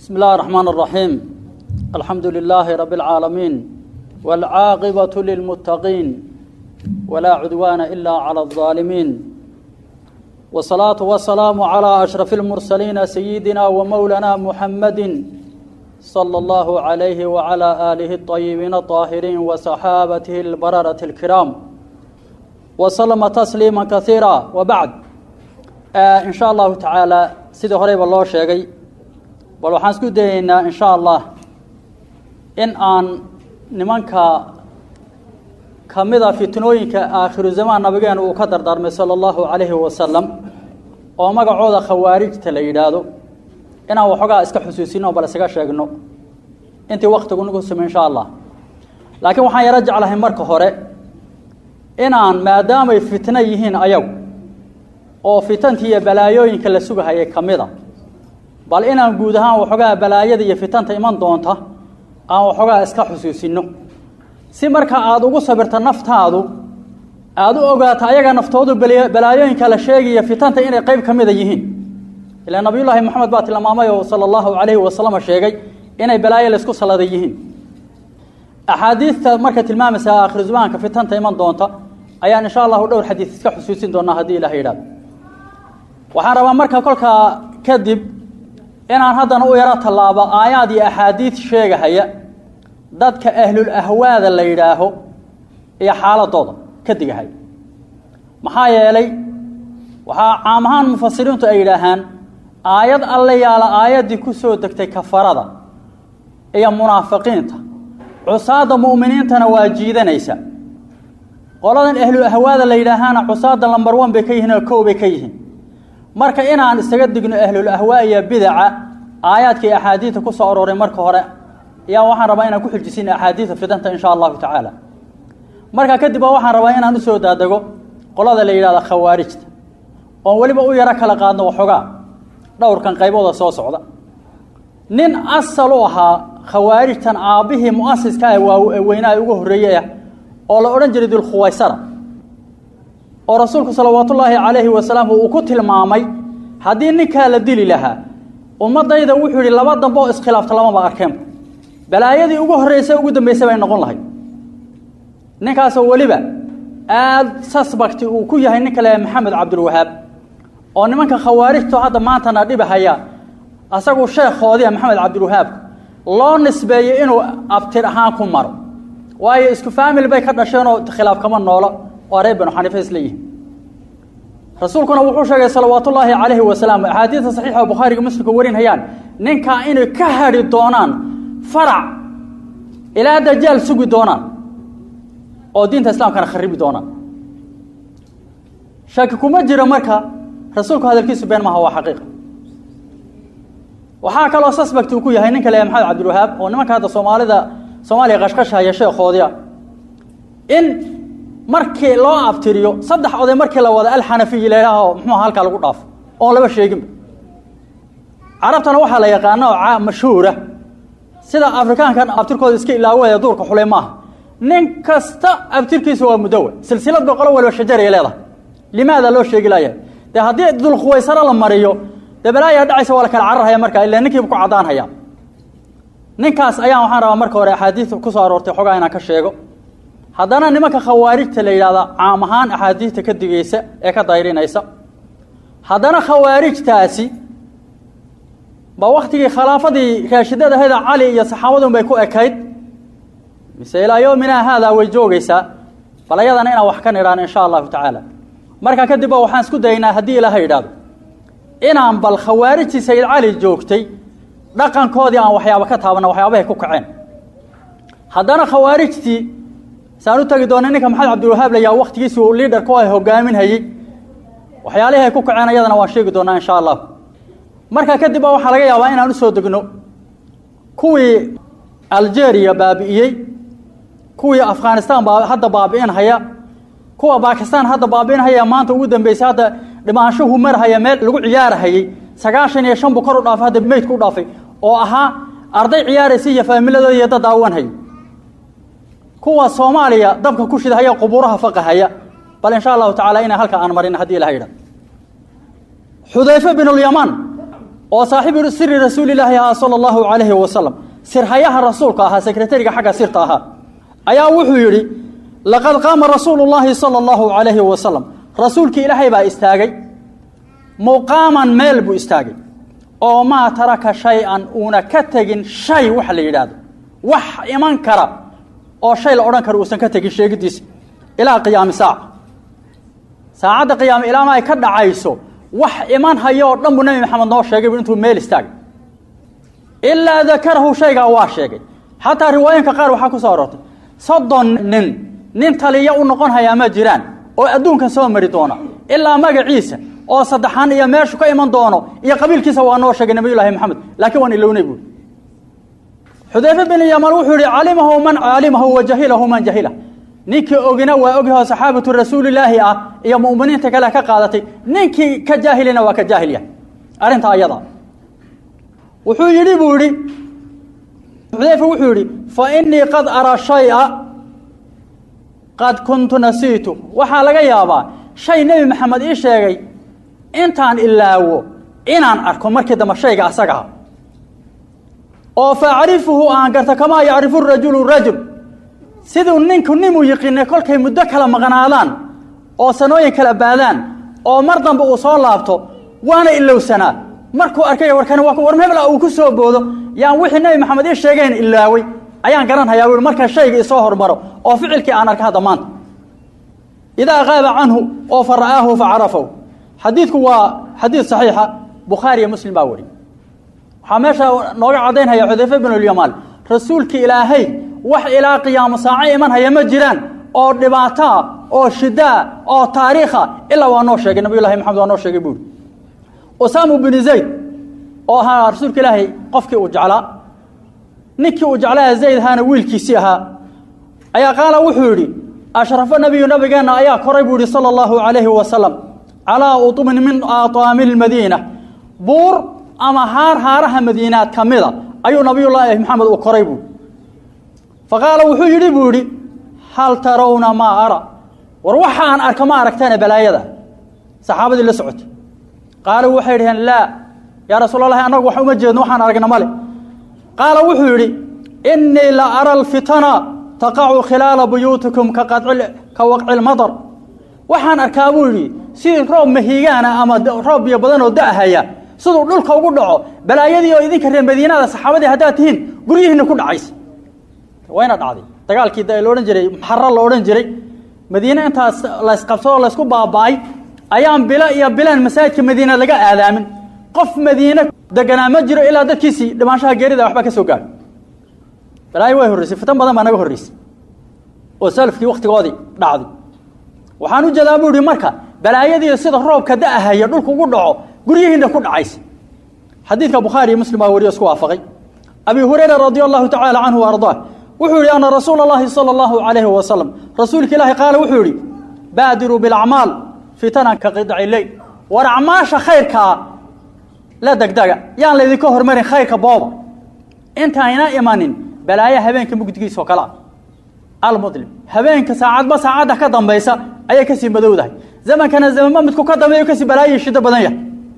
بسم الله الرحمن الرحيم الحمد لله رب العالمين والعاقبة للمتقين ولا عدوان إلا على الظالمين والصلاة والسلام على أشرف المرسلين سيدنا ومولانا محمد صلى الله عليه وعلى آله الطيبين الطاهرين وصحابته البررة الكرام وسلم تسليما كثيرا وبعد آه إن شاء الله تعالى سيدي هريب الله شيئا bal waxaan isku dayeynaa in sha allah in aan nimanka ka mida fitnooyinka aakhiru zamaan nabigeena uu ka dardaarmay sala allahu calayhi wasalam oo magacooda khawaarijta la yidhaahdo inaan waxoogaa iska xusuusino bal isaga sheegno intii waktigu nagu sumay insha allah laakiin waxaan yaro jeclahay marka hore inaan maadaamay fitno yihiin ayagu oo fitantii iyo balaayooyinka la sugahayay ka mid a bal inaan guud ahaan waxoogaa balaayada iyo fitanta iman doonta aan waxoogaa iska xusuusino si marka aada ugu sabirta naftaadu aada u ogaato ayaga naftoodu balaayooyinka la sheegaya fitanta inay qeyb ka mida yihiin ilaa nabiyullaahi moxamed baa tilmaamay oo sala allahu calayhi wasalam sheegay inay balaayo laysku saladay yihiin axaadiidta marka tilmaamaysa aakhiru zamaanka fitanta iman doonta ayaan insha allahu dhowr xadiid iska xusuusin doonaa haddii ilaah yidhahdo waxaan rabaa marka kolkaa kadib inaan haddana u yaro tallaabo aayaad iyo axaadiid sheegahaya dadka ahlul ahwaada la yidhaaho iyo xaaladooda ka digahaya maxaa yeelay waxaa caam ahaan mufasiriintu ay yidhaahaan aayad alle yaala aayaddii ku soo degtay kafarada iyo munaafiqiinta cusaadda mu'miniintana waa jiidanaysa qoladan ahlul ahwaada la yidhaahaana cusaadda lambar one bay ka yihiin oo kow bay ka yihiin marka inaan isaga digno ahlul ahwaa iyo bidaca aayaadka iyo axaadiidta ku soo arooray marka hore ayaa waxaan rabaa inaan ku xiljisin axaadiidta fidanta insha allahu tacaala marka kadib ba waxaan rabaa inaan usoo daadego qolada la yidhahda khawaarijta oon weliba u yaro kala qaadno waxoogaa dhowrkan qaybooda soo socda nin asal u ahaa khawaarijtan aabbihii mu'asiska ah waa weynaha ugu horreeyey ah oo la odhan jiray dulkhuwaysara oo rasuulku salawaatullaahi calayhi wasalaam uu ku tilmaamay haddii ninkaa la dili lahaa ummadayda wuxuu yidhi laba dambe oo iskhilaafta lamaba arkeenba balaayadii ugu horreysay ugu dambeysay bay noqon lahayd ninkaasoo weliba aada sasbakti uu ku yahay ninka le maxamed cabdulwahaab oo nimanka khawaarijto hadda maantana dhibahaya asagu sheekhoodiia maxamed cabdilwahaab loo nisbeeyey inuu abtir ahaan ku maro waayo isku faamil bay ka dhasheenoo khilaaf kama noolo oo reer banu xaniifa isleeyihin rasuulkuna wuxuu sheegay salawaatullaahi calayhi wasalaam axaadiidta saxiixa oo bukhaariga muslimka warinhayaan ninkaa inay ka hadhi doonaan farac ilaa dajaal sugi doonaan oo diinta islaamkana kharibi doonaan shaki kuma jiro marka rasuulku hadalkiisu been maaha waa xaqiiqa waxaa kaloo suspect uu ku yahay ninka le maxamed cabdilwahaab oo nimanka hadda soomaalida soomaaliya qashqashahaya sheekhoodiia in markii loo abtiriyo saddex oday markii la wada alxanafiyi laydhaaho muxuuha halkaa lagu dhaafo oon laba sheeginba carabtana waxaa la yaqaana oo mashhuura sida afrikaankan abtirkooda iska ilaawaya duurka xulay maaha nin kasta abtirkiisa waa mudowa silsilad boqolo waliba shajaray leedahay limaada loo sheegi laaya dee haddii dulkhuwaysaro la mariyo dee balaayaa dhacaysa waa la kala cararhaya markaa ila ninkiiba ku caddaanhaya ninkaas ayaan waxaan rabaa marka hore axaadiista ku soo aroortay xogaa inaan ka sheego haddana nimanka khawaarijta la yidhahda caam ahaan axaadiista ka digaysa ee ka dayrinaysa haddana khawaarijtaasi ba waktigii khilaafadii raashidada ahayda cali iyo saxaabadun bay ku ekayd mise ilaa yowminaa haadaa way joogaysaa bal ayadana inaan wax ka nidhaan insha allahu tacaala markaa kadib ba waxaan isku dayaynaa haddii ilaaha yidhahdo inaan bal khawaarijtii sayid cali joogtay dhaqankoodii aan waxyaaba ka taabanna waxyaabahay ku kaceen haddana khawaarijtii saan u tegi doona ninka maxamed cabdilwahaab layaa waktigiisi uu liaderku ay hogaaminhayey waxyaalihii ay ku kaceen ayadana waan sheegi doonaa insha allah markaa kadib ba waxaa laga yaabaa inaan usoo degno kuwii algeria baabi'iyey kuwii afghanistan baa hadda baabi'inhaya kuwa bakistan hadda baabi'inhaya maanta ugu dambeysay hadda dhimaanshuhu marhaya meel lagu ciyaarahayey sagaashan iyo shan buu kor u dhaafay hadda meydku u dhaafay oo ahaa arday ciyaaraysa iyo faamiladooda iyo dad daawanhaya kuwa soomaaliya dabka ku shidahaya qubuuraha faqahaya bal insha allahu tacala inaa halka aan marin haddii ilaha yidha xudayfe binulyamaan oo saaxiibu siri rasuulilaahi ahaa sala allahu calayhi wasalam sirhayaha rasuulka ahaa sekretariga xagga sirta ahaa ayaa wuxuu yidhi laqad qaama rasuulu llaahi sala allahu calayhi wasalam rasuulkii ilaahay baa istaagay muqaaman meel buu istaagay oo maa taraka shay-an uuna ka tegin shay waxa la yidhaahdo wax iman kara oo shay la odhan karo uusan ka tegin sheegidiisa ilaa qiyaami saaca saacadda qiyaame ilaama ay ka dhacayso wax iman hayo oo dhan buu nebi maxamed noo sheegay bu intuu meel istaagay ilaa dakarahu shaygaa waa sheegay xataa riwaayinka qaar waxaa ku soo aroortay soddon nin nin taliya u noqon hayaa ma jiraan oo adduunkan soo mari doona ilaa magaciisa oo saddexan iyo meeshu ka iman doono iyo qabiilkiisa waa noo sheegay nabiyullaahi maxamed laakiin waan ilownay buuri xudayfe bin yaman wuxuu yihi calimahu man caalimahu wa jahilahu man jahila ninkii ogina waa ogyaho saxaabatu rasuulilaahi ah iyo mu'miniinta kale ka qaadatay ninkii ka jaahilina waa ka jaahil yahay arrinta ayada wuxuu yidhi buu yidhi xudayfa wuxuu yidhi fa innii qad araa shaya qad kuntu nasiitu waxaa laga yaabaa shay nebi maxamed ii sheegay intaan ilaawo inaan arko markii dambe shayga asagaha oo facrifuhu aan garto kamaa yacrifu rajulu rajul siduu ninku ninuu yiqiinay kolkay muddo kala maqnaadaan oo sanooyin kala baadaan oo mar dambe uu soo laabto waana ilowsanaa markuu arkay warkani waa war hebla uu ku soo boodo yaan wixii nebi maxamed ii sheegayn ilaaway ayaan garanhayaa wi markaa shayga isoo hormaro oo ficilkii aan arka hadda maanta idaa qaaba canhu oo fa ra'aahu fa carafahu xadiidku waa xadiid saxiixa bukhaariyo muslim baa wari waxaa meesha nooga caddaynhaya xudayfe binulyamaan rasuulki ilaahay wax ilaa qiyaamo saaco iman haya ma jiraan oo dhibaataa oo shidaa oo taariikha ilaa waa noo sheegay nabiyullahi maxamed waa noo sheegay buuri usaamu binu zayd oo ahaa rasuulka ilaahay qofkii uu jeclaa ninkii uu jeclaa zayd ahaana wiilkiisii ahaa ayaa qaala wuxuu yidhi ashrafo nabiyu nabigeenna ayaa koray buu yihi sala allahu calayhi wasalam calaa utumin min aataami lmadiina buur ama haar haaraha madiinaad ka mida ayuu nabiyullaahi maxamed uu koray buui fa qaala wuxuu yidhi buu yidhi hal tarawna maa ara war waxa aan arka ma aragteene balaayada saxaabadii la socotay qaaluu waxay dhaheen laa yaa rasuul allahi annagu wax uma jeedno waxaan aragna male qaala wuxuu yidhi innii la ara alfitana taqacu khilaala buyuutikum ka ka waqci lmadar waxaan arkaa buu yidhi sidii roob mahiigaana ama roob biyo badan oo da'haya siduu dhulka ugu dhaco balaayadii oo idinka reer madiinada saxaabadii haddaad tihiin guryihiina ku dhacaysa wayna dhacday dagaalkii la odhan jiray muxara la odhan jiray madiine intaas laysqabsadoo laysku baaba'ay ayaan bilo iyo bilaan masaajidka madiine laga aadaamin qof madiine deganaa ma jiro ilaa dadkiisii dhimaanshaha geerida waxba ka soo gaadho balaayo way horreysay fitan badan baa naga horreysay oo salafkii wakhtigoodii dhacday waxaan u jeedaa buu ihi marka balaayadii sida roobka da'ahaya dhulku ugu dhaco guryihiina ku dhacaysa xadiidka bukhaari iyo muslim baa wariyo isku waafaqay abi hurayra radia allahu tacaala canhu wa ardaah wuxuu yihi ana rasuula اllahi salى اllahu alayhi wasalam rasuulka ilaahi qaala wuxuu yihi baadiruu bilacmaal fitanan ka qidci leyl war acmaasha khayrkaa la degdega yaan laydinka hormarin khayrka booba intayna imanin balaayo habeenka mugdigiisa oo kale ah almudlim habeenka saacadba saacadda ka dambaysa ayay kasii madowdahay zamankana zamanba midku ka dambeeyo kasii balaayo shido badan yahay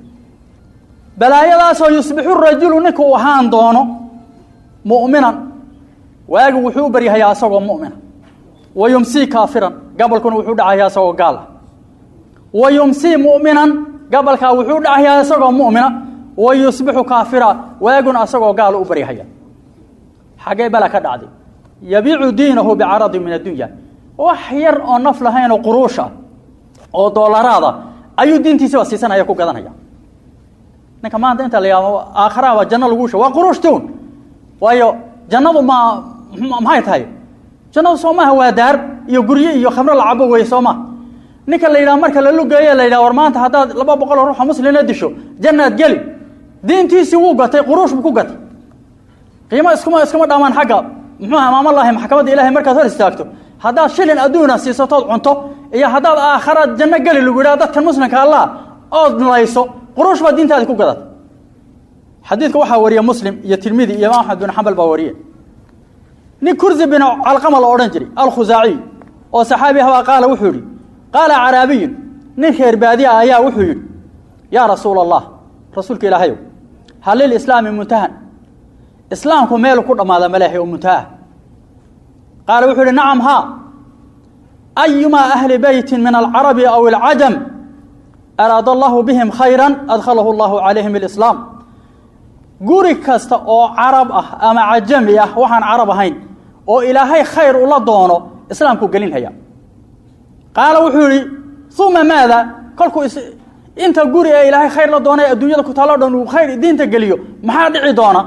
balaayadaasoo yusbixu rajulu ninka uu ahaan doono mu'minan waagi wuxuu u baryahayaa asagoo mu'mina wa yumsii kaafiran gabalkuna wuxuu dhacayaa isagoo gaal ah wa yumsii mu'minan gabalkaa wuxuu dhacayaa isagoo mu'mina wa yusbixu kaafira waaguna asagoo gaalo u baryahaya xaggee bala ka dhacday yabiicu diinahu bicaradin min addunya wax yar oo naf lahayn oo quruush ah oo doolaraada ayuu diintiisiba siisanaya ku gadanaya ninka maanta inta la yaabo aakharaaba janno lagu sha waa quruushtuun waayo jannadu ma maxay tahay jannadu soo maaha waa daar iyo guryo iyo khamro la cabo weeye soo maha ninka la yidhaha marka la lugeeye la yidhaha war maanta haddaad laba boqol oo ruuxa muslina disho jannaad geli diintiisii wuu gatay quruush buu ku gatay qiimo iskuma iskuma dhamaan xagga muxuu amaamalahi maxkamadda ilahay markaad hor istaagto haddaad shilin adduuna siisatood cunto iyo haddaad aakharaad janno geli lagu yidhaha dadkan muslimka allah ood layso quruush baa diintaadi ku gadatay xadiidka waxaa wariye muslim iyo tirmidi iyo imaam axmed bin xambal baa wariye nin kursi bin calqama la odhan jiray alkhusaaciy oo saxaabi ahbaa qaala wuxuu yidhi qaala caraabiyun nin reer baadiya ayaa wuxuu yidhi yaa rasuula allah rasuulka ilaahayow hal lilislaami muntahan islaamku meelu ku dhammaada maleehay oo muntaha qaala wuxuu uhi nacam haa ayumaa ahli beyti min alcarabi aw alcajam araada allahu bihim khayra adkhalahu allahu calayhim alislaam guri kasta oo carab ah ama cajami ah waxaan carab ahayn oo ilaahay khayr ula doono islaamku gelinhaya qaala wuxuu yihi uma maada kolkuu inta guri ee ilaahay khayr la doonay adduunyada ku taalo dhan uu khayr diinta geliyo maxaa dhici doona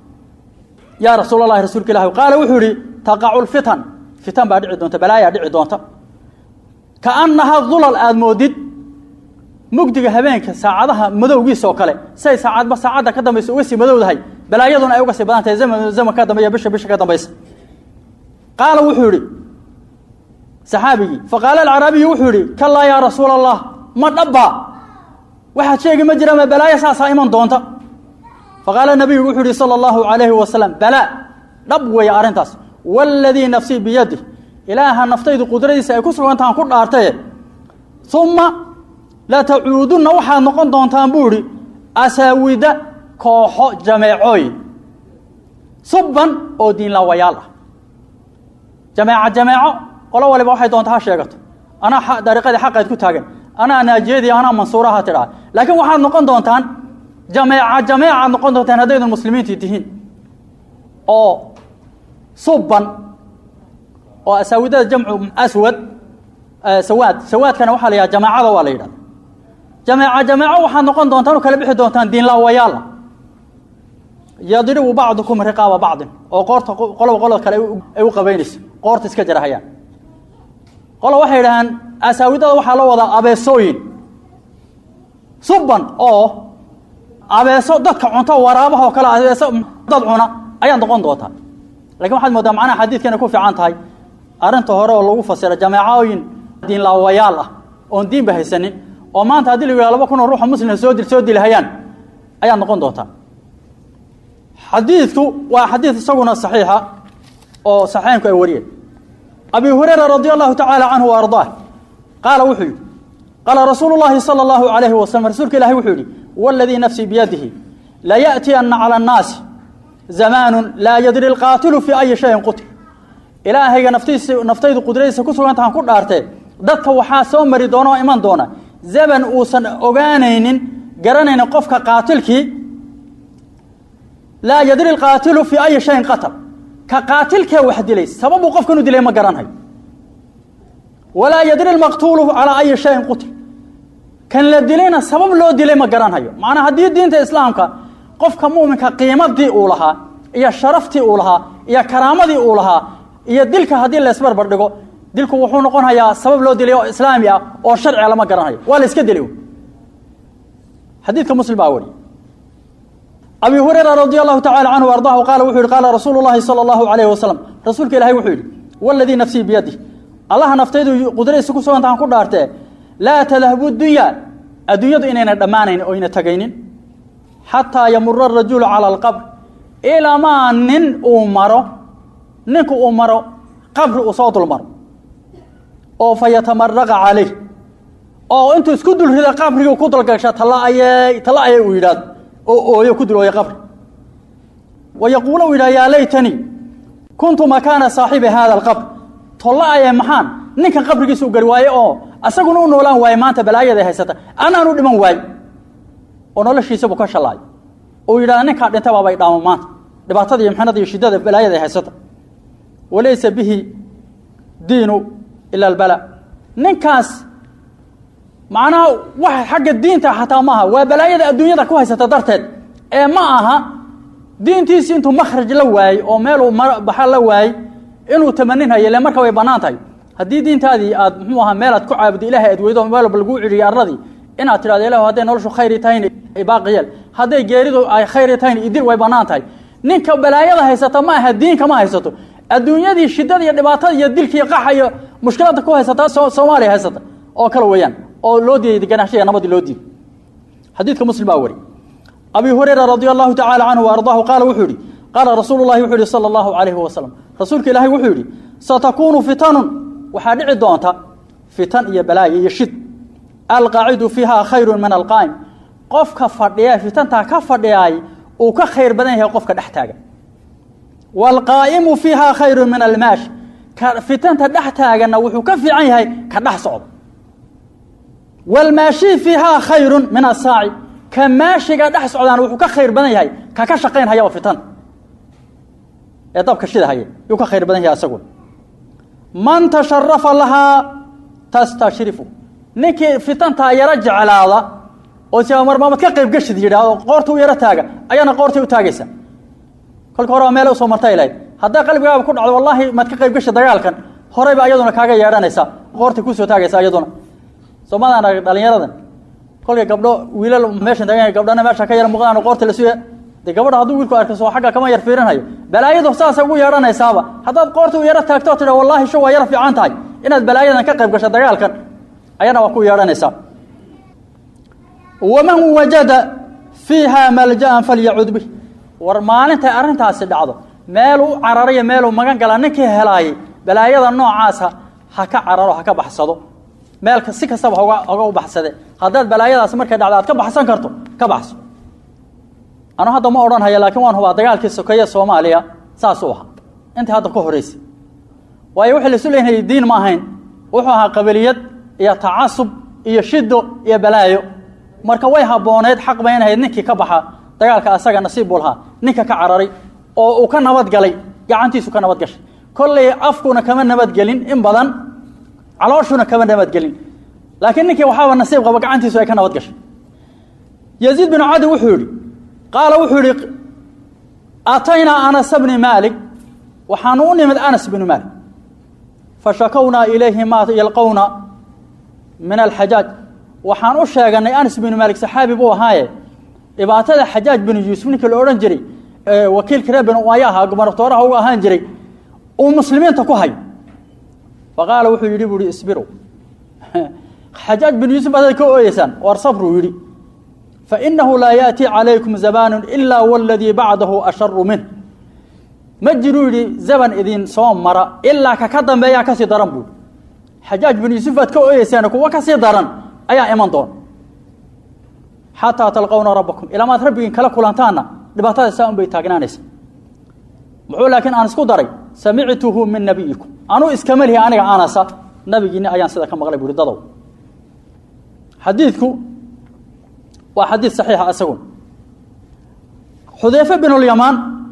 yaa rasuul allahi rasuulka ilahi qaala wuxuu yihi taqacu lfitan fitan baa dhici doonta balaayaa dhici doonta kaannaha dulal aada moodid mugdiga habeenka saacadaha madowgiisa oo kale say saacadba saacadda ka dambaysa uga sii madowdahay balaayaduna ay uga sii badan tahay zaman zaman ka dambeeya bisha bisha ka dambaysa qaala wuxuu yihi saxaabigii faqaala alcaraabiyu wuxuu yihi kalaa yaa rasuula allah ma dhabbaa waxaad sheegi ma jira ma balaayo saasaa iman doonta faqaala nabiyu wuxuu yihi sala allahu calayhi wasalam balaa dhab weeye arrintaas waaladii nafsii biyadih ilaaha naftaydu qudradiisa ay ku sugantahan ku dhaartaye uma latacuudunna waxaad noqon doontaan buu idhi asaawida kooxo jameecooyin subban oo diinlaawayaal ah jameeco jameeco qolo waliba waxay doonta ha sheegato anaa dariiqadii xaqeed ku taagan anaa naajiyadii anaa mansuuraha tidhaa laakiin waxaad noqon doontaan jameeca jameecaad noqon doontaan haddaydan muslimiintii tihiin oo subban oo asaawidada jamcu aswad sawaad sawaadkana waxaa la yidhaha jamaacada waa la yidhahda jameeca jameeco waxaad noqon doontaan oo kala bixi doontaan diinlaawayaala yadribu bacdukum riqaaba bacdin oo qoorta qoloba qolada kale ay u qabaynayso qoorta iska jarahayaan qolo waxay idhahaan asaawidada waxaa loo wadaa abeesooyin subban oo abeeso dadka cunto waraabaha oo kale abeeso dad cuna ayaad noqon doontaa lakin waxaad moodaa macnaha xadiidka inay ku fiican tahay arrinta hore oo lagu fasiro jameecooyin diinlaawayaal ah oon diinba haysanin oo maanta haddii la yidhaha laba kun oo ruuxa muslimka soo dil soo dilihayaan ayaad noqon doontaa xadiidku waa xadiid isaguna saxiixa oo saxiixaynku ay wariyeen abi hurayra radi allahu tacaala canhu wa ardaah qaala wuxuu yidhi qaala rasuulu llahi sala allahu alayhi wasalam rasuulka ilahi wuxuu yidhi waladii nafsii biyadihi layaأtiyanna cala annaasi zamaanu laa yadri lqaatilu fii ayi shayin qutil ilaahayga naftiisa naftaydu qudradiisa ku sugantahan ku dhaartee dadka waxaa soo mari doona oo iman doona zaman uusan ogaanaynin garanaynin qofka qaatilkii laa yadri lqaatilu fii ayi shayin qatal ka qaatilkee wax dilay sababuu qofkan u dilay ma garanhayo walaa yadri lmaqtuulu calaa ayi shayin qutil kan la dilayna sabab loo dilay ma garanhayo macnaa haddii diinta islaamka qofka muminka qiimadii uu lahaa iyo sharaftii uu lahaa iyo karaamadii uu lahaa iyo dilka haddii laysbarbar dhigo dilku wuxuu noqon hayaa sabab loo dilay oo islaami ah oo sharciga lama garanhayo waa la iska dilay xadiidka muslim baa wariye abi hurayra radi allahu tacala canhu ardahu qaala wuxuu yihi qaala rasuulu llahi sala allahu alayhi wasalam rasuulka ilahay wuxuu yidhi waladii nafsii biyadih allaha naftaydu qudradiisa ku sugantahan ku dhaartee laa tadhabu dunya adduunyadu inayna dhammaanayn oo yna tegaynin xataa yamura arajulu cala alqabr ilamaa nin uu maro ninku uu maro qabri uu soo dulmaro oo fa yatamaraqa calayh oo intuu isku dul rida qabrigii ku dalgasha talla ayey talla ayay uu yidhaahdo oo ooyo ku dul ooya qabri wa yaquulu u yidhaha yaa laytanii kuntu makaana saaxibi hada alqabr tolla ayee maxaan ninkan qabrigiisa u gari waaye oo asaguna u noolaan waaye maanta balaayada haysata anaan u dhiman waaye oo noloshiisabuu ka shallaayo uu yidhahda ninkaa dhinta baabay dhaamo maanta dhibaatada iyo mxinada iyo shiddada balaayada haysata walaysa bihi diinu ila albala ninkaas macnaha wax xagga diinta xataa maaha waa balaayada adduunyada ku haysata darteed ee ma aha diintiisi intuu makhraj la waayey oo meeluu baxa la waayey inuu tamaninhayo ile marka way bannaan tahay haddii diintaadii aad muxuu ahaa meelaad ku caabudo ilahay aad weydo meel walba laguu ciriyo arladii inaad tidhahdo ilah hadday noloshu khayri tahayna baaqi yeel hadday geeridu ay khayri tahayna idil way bannaan tahay ninka balaayada haysata ma aha diinka ma haysato adduunyadii shidada iyo dhibaatada iyo dilkii qaxa iyo mushkilada ku haysata soomaaliya haysata oo kale weeyaan oo loo diiday ganaaxshiga nabadii loo diiday xadiidka muslim baa wari abi hurayra radi allahu tacala canhu wa ardaahu qaala wuxuu yihi qaala rasuulu llahi wuxuu yihi sala allahu calayhi wasalam rasuulka ilaahay wuxuu yidhi satakuunu fitanun waxaa dhici doonta fitan iyo balaayo iyo shid alqaacidu fiiha khayru min alqaa'im qofka fadhiya fitantaa ka fadhiyaay uu ka khayr badan yahay qofka dhex taagan waalqaa'imu fiihaa khayru min almaashi ka fitanta dhex taaganna wuxuu ka fiican yahay ka dhex socda waalmaashii fiihaa khayrun min asaaci ka maashiga dhex socdaana wuxuu ka khayr badan yahay ka ka shaqayn hayaba fitanta ee dabka shida haya yuu ka khayr badan yahay asaguna man tasharafa lahaa tastashrifu ninkii fitantaa yaro jeclaada oo si marmaamad ka qayb gashid yidhaahdo qoorta u yaro taaga ayaana qoortay u taagaysa kolka hore waa meel usoo martay lahayd hadday qalbigaaba ku dhacdo wallaahi maad ka qayb gashi dagaalkan horeyba ayaduna kaaga yeedhanaysaa qoortay kusoo taagaysa ayaduna soomadan dhalinyaradan kolkay gabdho wiilal meeshan taagan gabdhana meesha ka yara muuqdaan qoorta la suya de gabadha hadduu wiilku arko soo xagga kama yar fiirinhayo balaayadu saasay ugu yeedhanaysaaba haddaad qoorta u yaro taagto tidha wallaahi sho waa yaro fiican tahay inaad balaayadan ka qayb gasho dagaalkan ayana waa ku yeedhanaysaa waman wajada fiiha malja'an falyacud bih war maalintay arrintaasi dhacdo meeluu cararayo meeluu magan gala ninkii helaayay balaayada noocaasa ha ka cararo ha ka baxsado meelka si kastaba hoga hoga u baxsade haddaad balaayadaasi markay dhacdo aad ka baxsan karto ka baxso anu hadda ma odhan haya laakiin waan hubaa dagaalkii sokeeye soomaaliya saasuu ahaa intii hadda ka horeysay waayo wixii laisu leeyahay diin ma ahayn wuxuu ahaa qabiliyad iyo tacasub iyo shido iyo balaayo marka way habbooneed xaq bay inahayd ninkii ka baxa dagaalka asaga nasiib buu lahaa ninka ka cararay oo uu ka nabadgalay gacantiisu ka nabad gashay kolley afkuna kama nabadgelin in badan calooshuna kama nabadgelin laakiin ninkii waxaaba nasiib qaba gacantiisu ay ka nabad gashay yaziid binu cadi wuxuu yidhi qaala wuxuu yihi ataynaa anas bni maalik waxaanu u nimid anas binu maalik fashakownaa ilayhi maa yalqowna min alxajaaj waxaan u sheeganay anas binu maalik saxaabi buu ahaaye dhibaatada xajaaj binu yuusuf ninkii la odhan jiray wakiilka reer binu umaaya ahaa gubernatooraha uga ahaan jiray uu muslimiinta ku hayo faqaala wuxuu yidhi buu ihi isbirow xajaaj binu yuusuf baad ka ooyeysaan war sabruu yidhi fainahu laa yaأtii calaykum zamaanu ilaa waladii bacdahu asharu minh ma jiruu yidhi zaman idin soo mara ilaa ka ka dambeeyaa kasii daran buu xajaaj binu yuusuf baad ka ooyeysaan kuwa kasii daran ayaa iman doona xataa talqowna rabbakum ilamaad rabbigiin kala kulantaanna dhibaatada saa un bay taagnaanaysa muxuu laakiin aan isku daray samictuhu min nabiyikum anuu iskama lihi aniga anasa nabigiinni ayaan sida ka maqlay buuhi dadow xadiidku waa xadiid saxiixa isagun xudeyfe bin lyamaan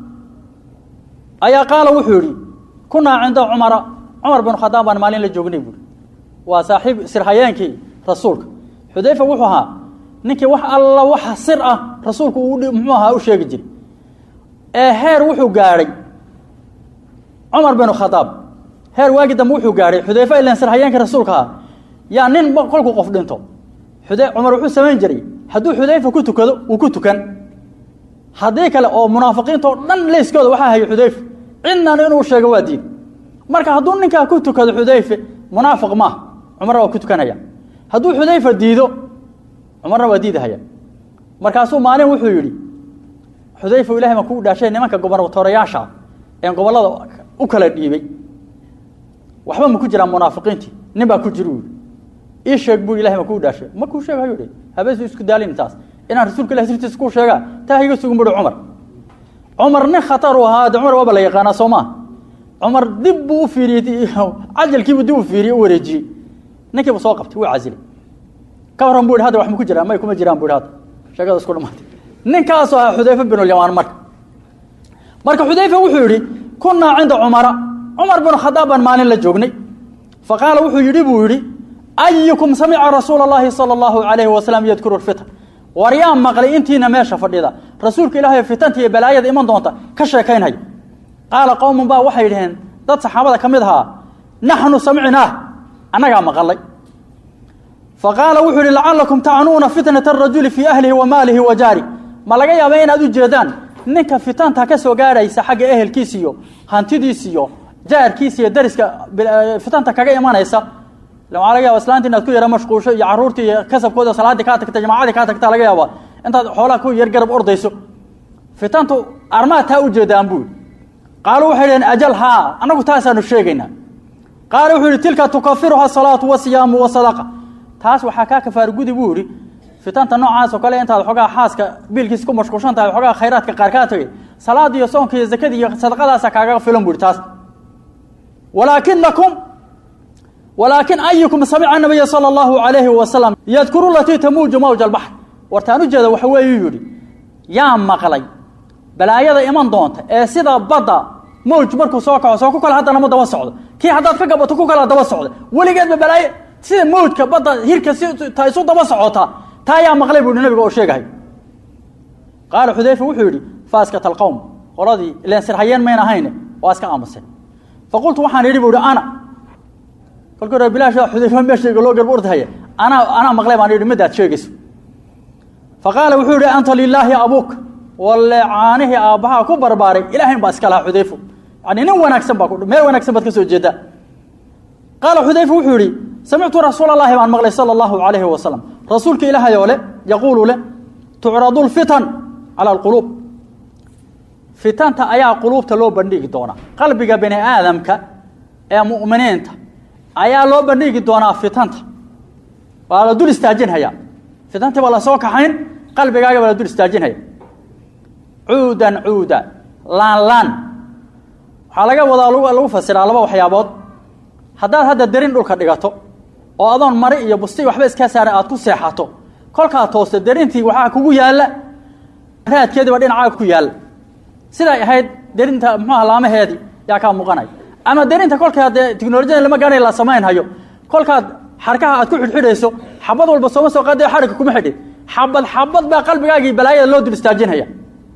ayaa qaala wuxuu yidhi kunaa cinda cumara cumar bin khadaab baan maalin la joognay buuhi waa saaxiib sirhayeenkii rasuulka xudeyfe wuxuu ahaa ninkii wax alla waxa sir ah rasuulku uu muxuu ahaa u sheegi jiray ee heer wuxuu gaadhay cumar bin khadaab heer waagi dambe wuxuu gaadhay xudeyfe ilan sirhayeenkii rasuulka ahaa yaa nin kolkuu qof dhinto xude cumar wuxuu samayn jiray hadduu xudayfa ku tukado wuu ku tukan haddii kale oo munaafiqiinta oo dhan leyskooda waxaa hayay xudayfe cidnan inuu sheego waa diin marka hadduu ninkaa ku tukado xudayfe munaafiq maaha cumarna waa ku tukanaya hadduu xudayfa diido cumarna waa diidahaya markaasuu maalin wuxuu yidhi xudayfa ilahay baan kuu dhaashay nimanka gobernatorayaasha een gobollada u kala dhiibay waxba ma ku jiraan munaafiqiintii nin baa ku jira u yidhi ii sheeg buu ilahay ma kuu dhaashay ma kuu sheeg hayuu habeesu isku daalin taas inaan rasuulka ilahi sirtiisa kuu sheegaa taa iga sugun buhi cumar cumar nin khatar uu ahaa de cumar waaba la yaqaanaa soo maa cumar dib buu u fiiriyey cajalkiibuu dib u fiiriyey u wareejiyey ninkiibu soo qabtay wuu casilay ka waran bu ihi hadda wax ma ku jiraan may kuma jiraan bu ihi hadda sheekada isku dhamaatay ninkaasoo ahaa xudayfe binulyamaan marka marka xudayfe wuxuu yidhi kunnaa cinda cumara cumar binu khadaab baan maalin la joognay fa qaala wuxuu yidhi buu yidhi ayukum samica rasuula اllahi salى اllahu alayhi wasalam yadkuru fitan war yaa maqlay intiina meesha fadhida rasuulka ilaahay fitanta iyo balaayada iman doonta ka sheekaynhayo qaala qowmun baa waxay dhaheen dad saxaabada ka mid ahaa naxnu samicnaah annagaa maqalay faqaala wuxuu yihi lacalakum tacnuuna fitnata arajuli fii ahlihi wa maalihi wa jaari ma laga yaaba inaad u jeedaan ninka fitanta ka soo gaadhaysa xagga ehelkiis iyo hantidiis iyo jaarkiis iyo dariska fitanta kaga imanaysa waxaa laga yaba islaanta inaad ku yara mashquusho iyo caruurtii iyo kasabkooda salaaddii kaa tagta jamacadii kaa tagta laga yaaba intaad xoolaha ku yar garab ordayso fitantu armaad taa u jeedaan buu qaaluu waxay dhaheen ajal haa annagu taasaanu sheegaynaa qaala wuxuu yihi tilka tukafiruha salaatu wasiyaamu wasadaqa taas waxaa kaa kafaar gudi buu yihi fitanta noocaas oo kale intaad xoogaa xaaska biilkiisa ku mashquulshan tahay xoogaa khayraadka qaar kaa tagay salaada iyo soonka iyo zakada iyo sadaqadaasa kaaga filan bu ihi taas walaakinakum walaakin ayukum samica nabiya sala allahu alayhi wasalam yadkuru latii tamuuju mawja albaxr wartaan ujeeda waxa weeyuu yidhi yaa maqlay balaayada iman doonta ee sida badda mowj markuu soo kaco soo ku kale haddana ma daba socdo kii haddaad ka gabato ku kala daba socda weligeedba balaayo sida mowjka badda hirka si ta isu daba socota taa yaa maqlay buu yihi nabiga oo sheegahay qaala xudayfa wuxuu yidhi faaskata alqowm qoladii ileen sirhayeen mayn ahayne waa iska aamuseen faqultu waxaan yidhi bu ihi ana kolkii hore bilaasha xudayfa meeshayga loo garba ordahaya anaa anaa maqlay baan yidhi midaad sheegayso faqaala wuxuu yihi anta lilaahi abuuk walle caanihii aabbahaa ku barbaaray ilaahayn baa iska lahaa xudayfo yani nin wanaagsan baa meel wanaagsan baad ka soo jeedaa qaala xudayfa wuxuu yihi samictu rasuul allahi baan maqlay sala allahu alayhi wasalam rasuulka ilaahay oo le yaquulu le tucradu lfitan cala alquluub fitanta ayaa quluubta loo bandhigi doonaa qalbiga bani aadamka ee mu'miniinta ayaa loo bandhigi doonaa fitanta waa la dul istaajinhayaa fitantii baa lasoo kaxayn qalbigaaga baa la dul istaajinhaya cuudan cuuda laan laan waxaa laga wadaa lagu fasiraa laba waxyaabood haddaad hadda derin dhulka dhigato oo adoon mari iyo busti waxba iskaa saaran aad ku seexato kolkaa toosta derintii waxaa kugu yaalla raadkeediiba dhinacaaga ku yaalla siday ahayd derinta muxuuha laamaheedii yaa kaa muuqanaya ama derinta kolkaa dee tiknolojiyada lama gaanay la samaynhayo kolkaad xarkaha aad ku xidhxidhayso xabad walba sooma soo qaada xarigka kuma xidhin xabad xabad baa qalbigaagii balaayada loo dul istaajinhaya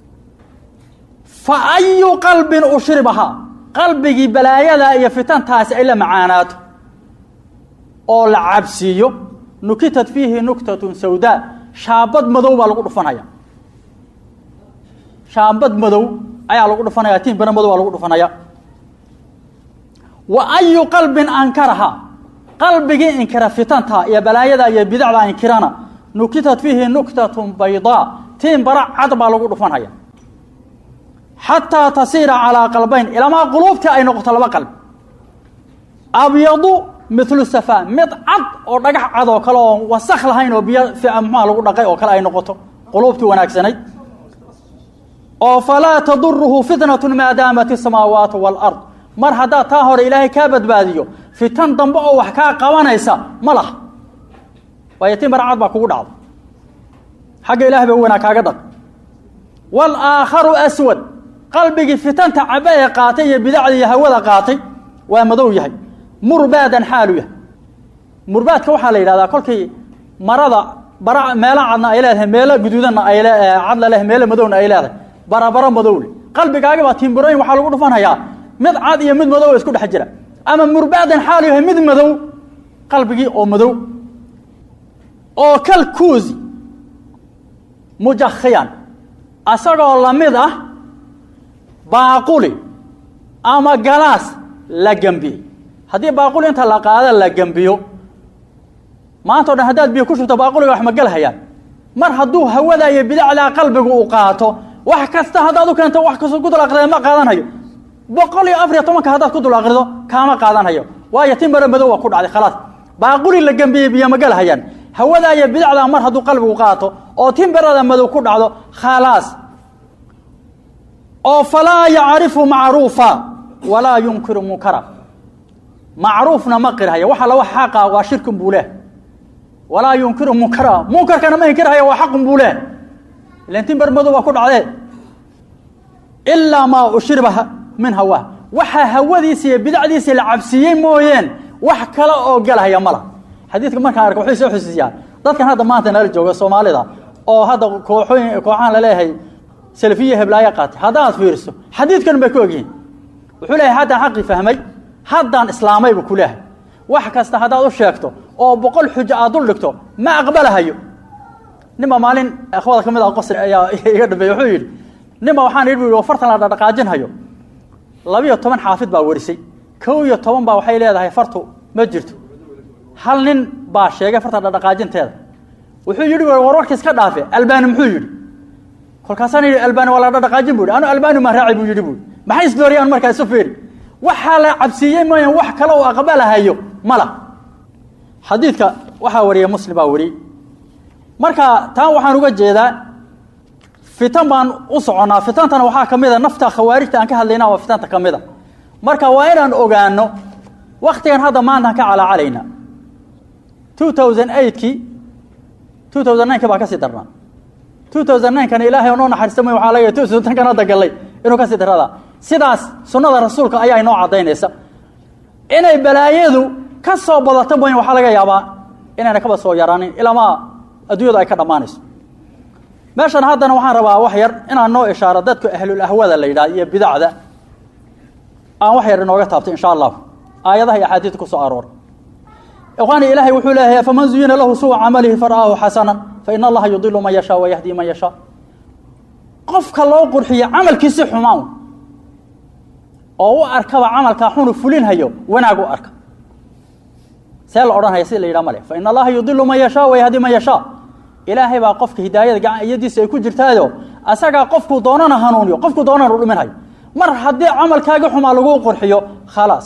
fa ayu qalbin ushribahaa qalbigii balaayada iyo fitantaasi ay la macaanaato oo la cabsiiyo nukitat fiihi nuktatun sawdaa shaabad madow baa lagu dhufanaya shaabad madow ayaa lagu dhufanaya tiin bana madow baa lagu dhufanaya wa ayu qalbin ankaraha qalbigii inkira fitanta iyo balaayada iyo bidacda inkirana nukitat fiihi nuktatun baydaa tiin bara cad baa lagu dhufanaya xataa tasiira calaa qalbayn ilamaa quluubtii ay noqoto laba qalbi abyadu milu safa mid cad oo dhagax cad oo kale oo wasak lahayn oo biyo muxuha lagu dhaqay oo kale ay noqoto quluubtii wanaagsanayd oo falaa taduruhu fitnatu maadaamat isamaawaatu waalard mar haddaad taa hore ilaahay kaa badbaadiyo fitan dambe oo wax kaa qabanaysa ma laha waayo tiin bara cad baa kugu dhacda xagga ilahay ba wanaag kaaga dhaq walaakharu aswad qalbigii fitanta caba ee qaatay iyo bidacda iyo hawada qaatay waa madow yahay murbaadan xaalu yahay murbaadka waxaa la yidhahdaa kolkii marada bara meelo cadna ay leedahay meelo guduudanna ay cadla leh meelo madowna ay leedahay barabaro madow leh qalbigaagi baa tiimburooyin waxaa lagu dhufanhayaa mid cad iyo mid madow oo isku dhex jira ama murbaadan xaalu yahay mid madow qalbigii oo madow oo kal kuusi mujakhiyan asagoo lamid ah baaquli ama galaas la gembiyey haddii baaquli inta la qaada la gembiyo maanta o dhan haddaad biyo ku shubto baaquliga wax ma gelhayaan mar hadduu hawada iyo bidacdaa qalbigu uu qaato wax kasta haddaad u keento wax kastoo ku dul aqrida ma qaadanhayo boqol iyo afariyo tobanka haddaad ku dul aqrido kaama qaadanhayo waayo timbara madow waa ku dhacday khalaas baaquli la gembiyey biyo ma gelhayaan hawada iyo bidacdaa mar hadduu qalbigu qaato oo timbarada madow ku dhacdo khalaas oo falaa yacrifu macruufa walaa yunkiru munkara macruufna ma qirhaya waxa la wax xaqa waa shirkin buu leh walaa yunkiru munkara munkarkana ma inkirhaya waa xaqun buu leh ilan timbar madow waa ku dhacdee ilaa maa ushriba min hawaa waxa hawadiisa iyo bidacdiisa la cabsiiyey mooyeen wax kale oo galhaya mala xadiidka markaan arka waxay soo xusiisaa dadkan hadda maanta nala jooga soomaalida oo hadda kooxooyin kooxahan laleeyahay salafiya heblaaya qaatay haddaad fiiriso xadiidkan bay ku ogyihiin wuxuu leeyahay haddaan xaqii fahmay haddaan islaamay buu ku leehay wax kasta haddaad u sheegto oo boqol xujo aad dul dhigto ma aqbalahayo ninba maalin akhwada ka mid ah qosri ayaa iga dhameeyey wuxuu yidhi ninba waxaan yidhi bu fartan la dhaqaajinhayo labiyo toban xaafid baa warisay kow iyo toban baa waxay leedahay fartu ma jirto hal nin baa sheegay farta dhaqaajinteeda wuxuu yidhi war warka iska dhaafe albaani muxuu yidhi kolkaasaan yidhi albaani waa la dhaqaajin bu yidhi anu albaani maa raacay buu yidhi bu maxay isdooriyaan markaa isu fiiri waxaa la cabsiiyey mooyaan wax kale oo aqbalahayo mala xadiidka waxaa wariyey muslim baa wariyey marka taan waxaan uga jeedaa fitan baan u soconnaa fitantana waxaa ka mid a nafta khawaarijta aan ka hadlayna waa fitanta ka mid a marka waa inaan ogaano waktigan hadda maantaan ka calaacalayna two thousand eightkii two thousand nineki baa kasii darnaa two thousand ninkana ilaahay noo naxariista may waxaa laga two thousand tenkan hadda gallay inuu kasii darradaa sidaas sunnada rasuulka ayaa inoo caddaynaysa inay balaayadu ka soo badato mooyin waxaa laga yaabaa inayna kaba soo yaraanin ilaamaa adduunyadu ay ka dhammaanayso meeshan haddana waxaan rabaa wax yar inaan noo ishaaro dadka ahlul ahwada la yidhahdo iyo bidacda aan wax yar inooga taabto insha allahu aayadaha iyo axaadiista ku soo aroora ikhwaani ilaahay wuxuu leeyahay faman zuyina lahu suu camalihi fara'aahu xasanan fa ina allaha yudilu man yashaa wa yahdi man yashaa qofka loo qurxiyo camalkiisi xumaan oo u arkaba camalkaa xunu fulinhayo wanaag u arka see la odhanhaya sida la yidhaha male fa ina allaha yudilu man yashaa wa yahdi man yashaa ilaahay baa qofka hidaayada gacan iyadiisa ay ku jirtaayo asagaa qofkuu doonana hanuuniyo qofkuu doonana u dhiminhayo mar haddii camalkaagi xumaa lagu qurxiyo khalaas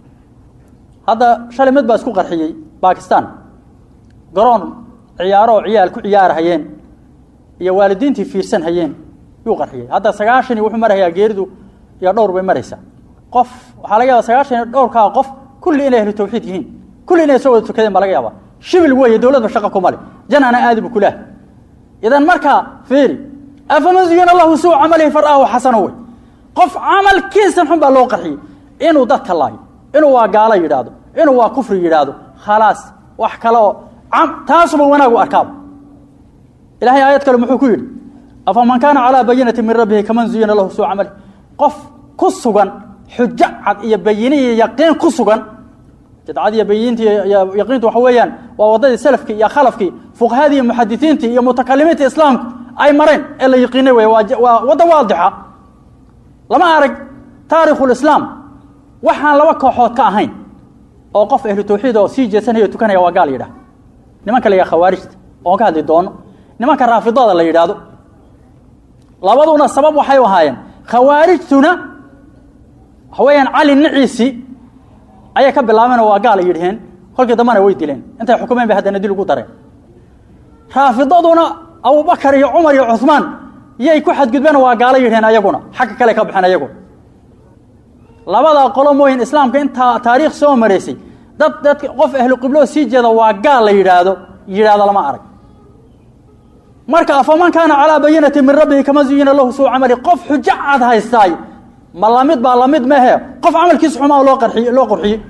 hadda shalay mid baa isku qarxiyey bakistan garoon ciyaaro oo ciyaal ku ciyaarhayeen iyo waalidiintii fiirsan hayeen yuu qarxiyey hadda sagaashani wuxuu marhayaa geeridu iyo dhowr bay maraysaa qof waxaa laga yaaba sagaashan iyo dhowrkaa qof kulli inay ahlu tawxiid yihiin kulli inay soo wada tukadeen baa laga yaaba shibil weeye dowladba shaqa ku male janana aadi bu kulaah idan markaa fiiri afaman zuyina lahu suu camalihi far'aahu xasano wey qof camalkiisan xun baa loo qarxiyey inuu dadka laayo inuu waa gaalo yidhaahdo inuu waa kufri yidhaahdo khalaas wax kale oo taasuba wanaag u arkaaba ilahay aayad kale muxuu ku yidhi afaman kaana calaa bayinati min rabbihi kaman zuyina lahu suu camalihi qof ku sugan xujo cad iyo bayine iyo yaqiin ku sugan jidcad iyo bayinti yaqiintu waxa weeyaan waa waddadii salafkii iyo khalafkii fuqahadii iyo muxadisiintii iyo mutakalimiinta islaamku ay mareen ee la yaqiinay wey waa wadda waadixa lama arag taarikhulislaam waxaan laba kooxood ka ahayn oo qof ahlu tawxiid oo sii jeesanaya o tukanaya waa gaal yidhaha nimanka la yidhaha khawaarijta oon ka hadli doono nimanka raafidada la yidhaahdo labaduna sabab waxay u ahaayeen khawaarijtuna waxa weeyaan cali niciisii ayay ka bilaabeen oo waa gaal ay yidhaheen kolkii dambana way dileen intay xukumeen bay haddana dil ugu dareen raafidaduna abubakar iyo cumar iyo cuhmaan yay ku xadgudbeen waa gaalo yidhaheen ayaguna xagga kale ka baxeen ayagu labadaa qolo mooyin islaamka intaa taariikh soo maraysay dad dad qof ahlu qibloo sii jeeda waa gaal la yidhaahdo yidhaahdo lama arag marka afaman kaana calaa bayinati min rabbihi kama zuyina lahu suu camali qof xujo cad haystaay ma lamid baa lamid mehe qof camalkiisa xumaa loo qarxiy loo qurxiyey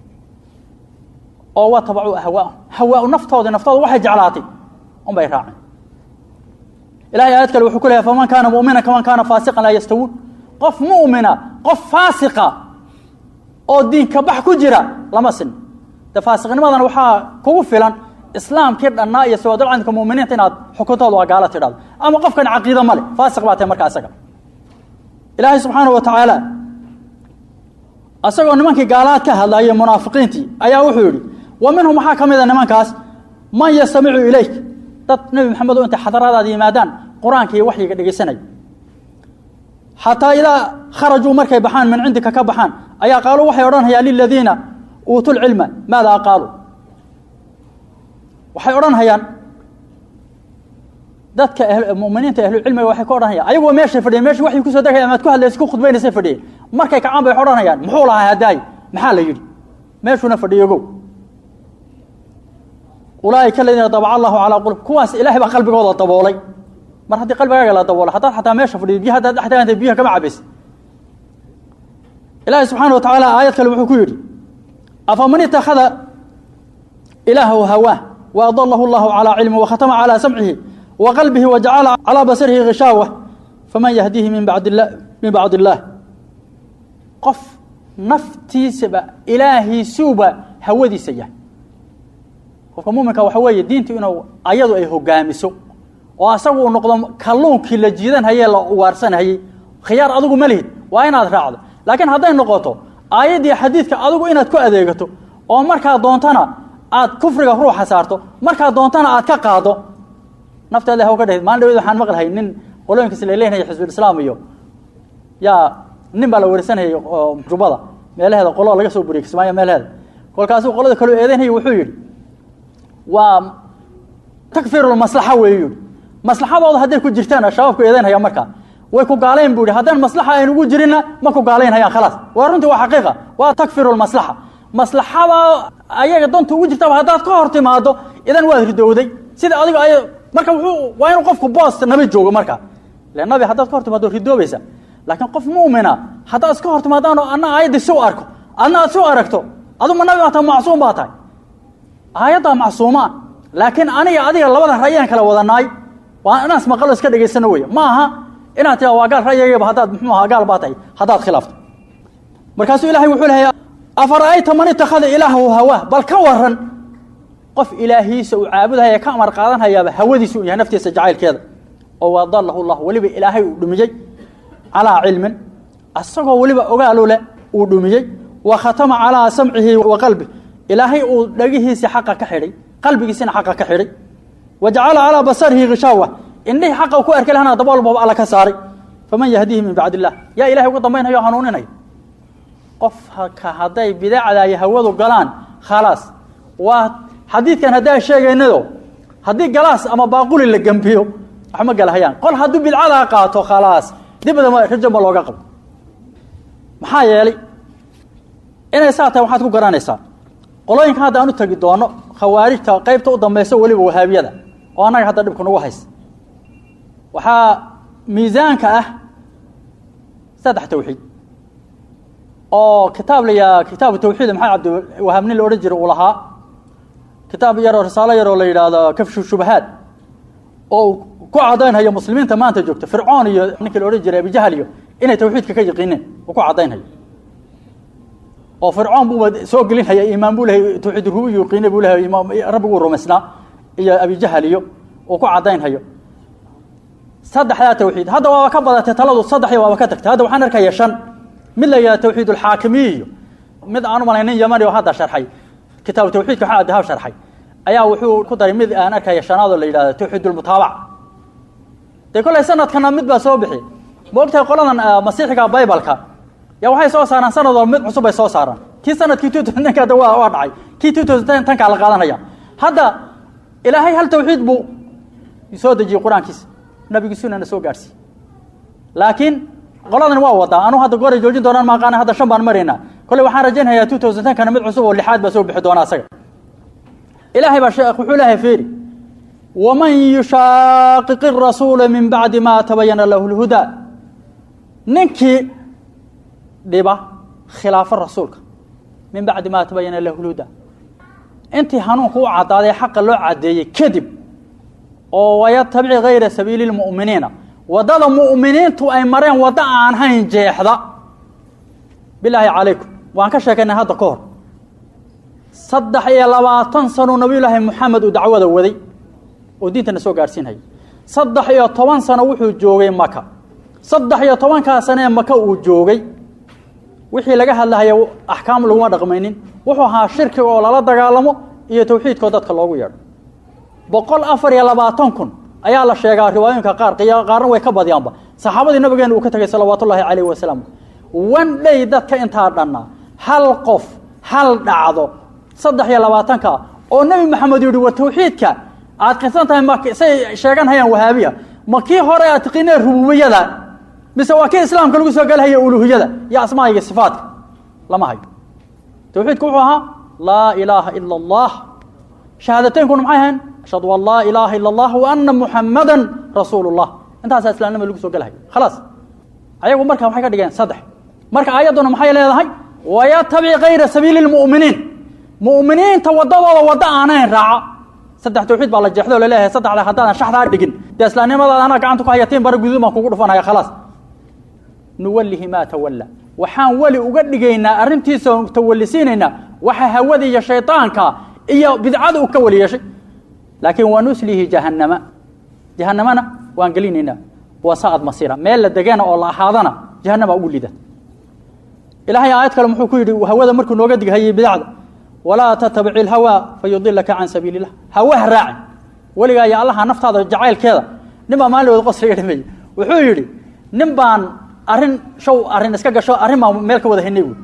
oo waa tabacuu hawaa hawaa naftoodi naftooda waxay jeclaatay un bay raaceen ilahay aayad kale wuxuu ku leeyahy faman kaana mu'mina kaman kaana faasiqan laa yastawuun qof mu'mina qof faasiqa oo diinka bax ku jira lama sin de faasiqnimadan waxaa kugu filan islaamkii dhannaa iyo sawaadulcadinka muminiinta inaad xukuntooda waa gaalo tidhahdo ama qofkan caqiida male faasiq baa tahay markaa isaga ilaahay subxaanahu wa tacaala asagoo nimankii gaalaad ka hadlayay munaafiqiintii ayaa wuxuu yidhi wa minhum waxaa ka mid a nimankaas man yastamicu ilayk dad nebi maxamed oo intay xadaradaada yimaadaan qur-aanka iyo waxyiga dhegeysanaya xataa idaa kharajuu markay baxaan min cindika ka baxaan ayaa qaaluu waxay odhanhayaan liladiina uutuu lcilma maadaa qaaluu waxay odhanhayaan dadka muminiinta ahlucilmiga waxay ka odhanayaan ayagoo meeshay fadhiyen meesha waxay kusoo degaya amaad ku hadlaysa ku khudbaynaysay fadhiyeen markay kacaan bay odhanayaan muxuu lahaa hadaay maxaa la yidhi meeshuuna fadhiyogow ulaaika aladiina dabaca allahu calaa qulub kuwaas ilahay baa qalbigooda daboolay mar haddii qalbigaaga la daboolay haddaad xataa meesha fadhiyo biyo haddaad dhex taaganta biyaha kama cabaysa ilaahay subxaana wa tacaala aayad kale wuxuu ku yidhi afaman itakhada ilaahahu hawaah wa adalahu allahu calaa cilmi wakhatama calaa samcihi wa qalbihi wa jacala calaa basarihi ghishaawah faman yahdiihi min bacd la min bacd illaah qof naftiisaba ilaahiisuuba hawadiisa yahay qofka muminka waxa weeye diintu inuu ayadu ay hogaamiso oo asagu uu noqdo kalluunkii la jiidanhayee la ugaarsanhayey khiyaar adigu ma lihid waa inaad raacdo laakiin hadday noqoto aayaddii xadiidka adigu inaad ku adeegato oo markaa doontana aad kufriga ruuxa saarto markaa doontana aad ka qaado nafteeda haw ka dhehid maalin dhaweed waxaan maqlahay nin qolooyinkiis la leynaya xisbulislaam iyo yaa nin baa la warsanayay oo jubada meelaheeda qolo laga soo buriyey kismaayo meelaheeda kolkaasuu qolada kaloo eedeynaya wuxuu yidhi waa takfiru maslaxa weeye yidhi maslaxadooda hadday ku jirtaan shabaabku eedaynhaya markaa way ku gaalayn buu yihi haddaan maslaxa aynugu jirinna ma ku gaalaynhayaan khalaas waa runtii waa xaqiiqa waa takfiru maslaxa maslaxada ayaga danta ugu jirtaba haddaad ka hor timaado idan waad ridowday sida adiga ay marka wuxuu waa inuu qofku boos nabi joogo markaa ile nabi haddaad ka hor timaado ridoobaysa laakiin qof mu'mina haddaad iska hor timaadaan oo anna aayadda si u arko adna aad si u aragto aduma nabi baa tahay macsuum baa tahay aayaddaa macsuuma laakiin aniga adiga labada ra'yaan kala wadanaay waa inaas maqalo iska dhegaysano wey ma aha inaad tiraa waa gaal ra'yigayba haddaad muxuu ahaa gaal baa tahay haddaad khilaafto markaasuu ilahay wuxuu lehay afara'ayta man itakhada ilaahahu hawaa bal ka waran qof ilaahiisa uu caabudhaya ka amar qaadanhayaaba hawadiisa u yahay naftiisa jacaylkeeda oo wadalahu llah weliba ilaahay uu dhumiyey calaa cilmin asagoo weliba ogaalu leh uu dhumiyey wa khatama calaa samcihi wa qalbi ilaahay uu dhagihiisii xaqa ka xidhay qalbigiisina xaqa ka xidhay wa jacala calaa basarihi khishaawa indhihii xaqa ku arki lahana daboolbaba alla ka saaray faman yahdiihi min bacd illah yaa ilahay uga dambaynhayo o hanuuninaya qofka hadday bidacda iyo hawadu galaan khalaas waa xadiidkan haddaa sheegaynado haddii galaas ama baaquli la gembiyo wax ma galahayaan qol hadduu bidcadaa qaato khalaas dibadama rajo ma looga qabo maxaa yeelay inay saa tahay waxaad ku garanaysaa qolooyinka hadda aan u tegi doono khawaarijta qaybta u dambaysa weliba wahaabiyada oo annaga hadda dhibku nagu haysa waxaa miisaanka ah saddex tawxiid oo kitaab la yidhaha kitaabu tawxiid maxamed cabdiwahaab nin la odhan jira uu lahaa kitaab yaroo risaalo yaroo la yidhaahdo kafshu shubahaad oo ku cadaynhayo muslimiinta maanta joogta fircoon iyo ninkii la odhan jiray abijahal iyo inay tawxiidka ka yaqiineen uu ku cadaynhayo oo fircoon buuba soo gelinhaya iimaan buu lehay tawxiid rububiy yaqiine buu lehay imaam rabbiguu rumaysnaa iyo abijahal iyo uu ku cadaynhayo saddexdaa tawxiid hadda waaba ka badatay taladu saddexdii waaba ka tagtay hadda waxaan arkaya shan mid la yidhaha tawxiid alxaakimiy iyo mid aan u malayn nin yamani oo hadda sharxay kitaabu tawxiidka waxaa dahab sharxay ayaa wuxuu ku daray mid aan arkaya shanaadoo la yidhahdo tawxiid ulmutaabac dee kollay sanadkana mid baa soo bixi ma ogtahay qoladan masiixiga baybalka yaa waxay soo saaraan sanad walba mid cusub bay soo saaraan kii sanadkii two thousand tenka hadda waa waa dhacay kii two thousand ten tankaa la qaadanaya hadda ilaahay hal tawxiid buu soo dejiyey qur-aankiisa nabigiisunana soo gaadhsiiy laakiin qoladan waa wadaa anu hadda goray joojin doonaan maaqaana hadda shan baan maraynaa kolley waxaan rajaynhayaa two thousand tenkana mid cusub oo lixaad baa soo bixi doona asaga ilaahay baa sheekh wuxuu lehay feeri waman yushaaqiqi rasuula min bacdi ma tabayana lahu lhudaa ninkii dhiba khilaafo rasuulka min bacdi ma tabayana lahu lhudaa intii hanuunka u caddaaday xaqa loo caddeeyey kadib oo wayatabici gayra sabiili lmu'miniina waddada mu'miniintu ay mareen waddo aan hayn jeexda bilaahi calaykum waan ka sheekaynay hadda ka hor saddex iyo labaatan sano nabiyulaahi moxamed uu dacwada waday oo diintana soo gaadhsiinhaya saddex iyo toban sano wuxuu joogay maka saddex iyo tobankaa sano ee maka uu joogay wixii laga hadlahaya axkaam laguma dhaqmaynin wuxuu ahaa shirkiga oo lala dagaalamo iyo tawxiidkoo dadka loogu yeedho boqol afar iyo labaatan kun ayaa la sheegaa riwaayooyinka qaar qaarna way ka badyaanba saxaabadii nabigeena uu ka tegay salawaatu ullaahi calayh wasalaam wan dhey dadka intaa dhannaa hal qof hal dhacdo saddex iyo labaatanka oo nebi maxamed yihi war tawxiidka aad qirsan tahay ma say sheegan hayaan wahaabiya ma kii hore aad tiqiineen rububiyada mise waa kii islaamka lagu soo galahaya uluhiyada iyo asmaa'iga sifaatka lama hayo tawxiidku wuxuu ahaa laa ilaaha ila allah shahaadateyinkuna maxay ahayn ashhadu an laa ilaaha ila allah wa ana muxamada rasuulu llah intaasaa islaamnima lagu soo gelahay khalaas ayagu marka waxay ka dhigeen saddex marka aayadduna maxay leedahay wayatabic kayra sabiili lmu'miniin mu'miniinta waddadooda waddo aanayn raaca saddex tawxiid baa la jeexdo o laleeyahay saddexda haddaadan shaxdaa dhigin dee islaamnimadaada anaa gacanta ku hayatiin bara guduud baan kugu dhufanaya khalaas nuwallihi maa tawalla waxaan weli uga dhigaynaa arrintiisa tawallisiinaynaa waxa hawada iyo shaydaanka iyo bidcada uu ka weli yeeshay laakiin wanuslihi jahannama jahannamana waan gelinaynaa wasaad masiira meel la degana oo la ahaadana jahannama ugu lida ilahay aayad kale muxuu ku yidhi hawada markuu nooga dighayay bidacda walaa tatabici ilhawaa fayudilaka can sabiili illah hawaha raaci weligaa iyo allaha naftaada jacaylkeeda nin baa maalin wada qosriga dhameeyey wuxuu yidhi nin baan arrin show arrin iska gasho arrin baan meel ka wada haynay buui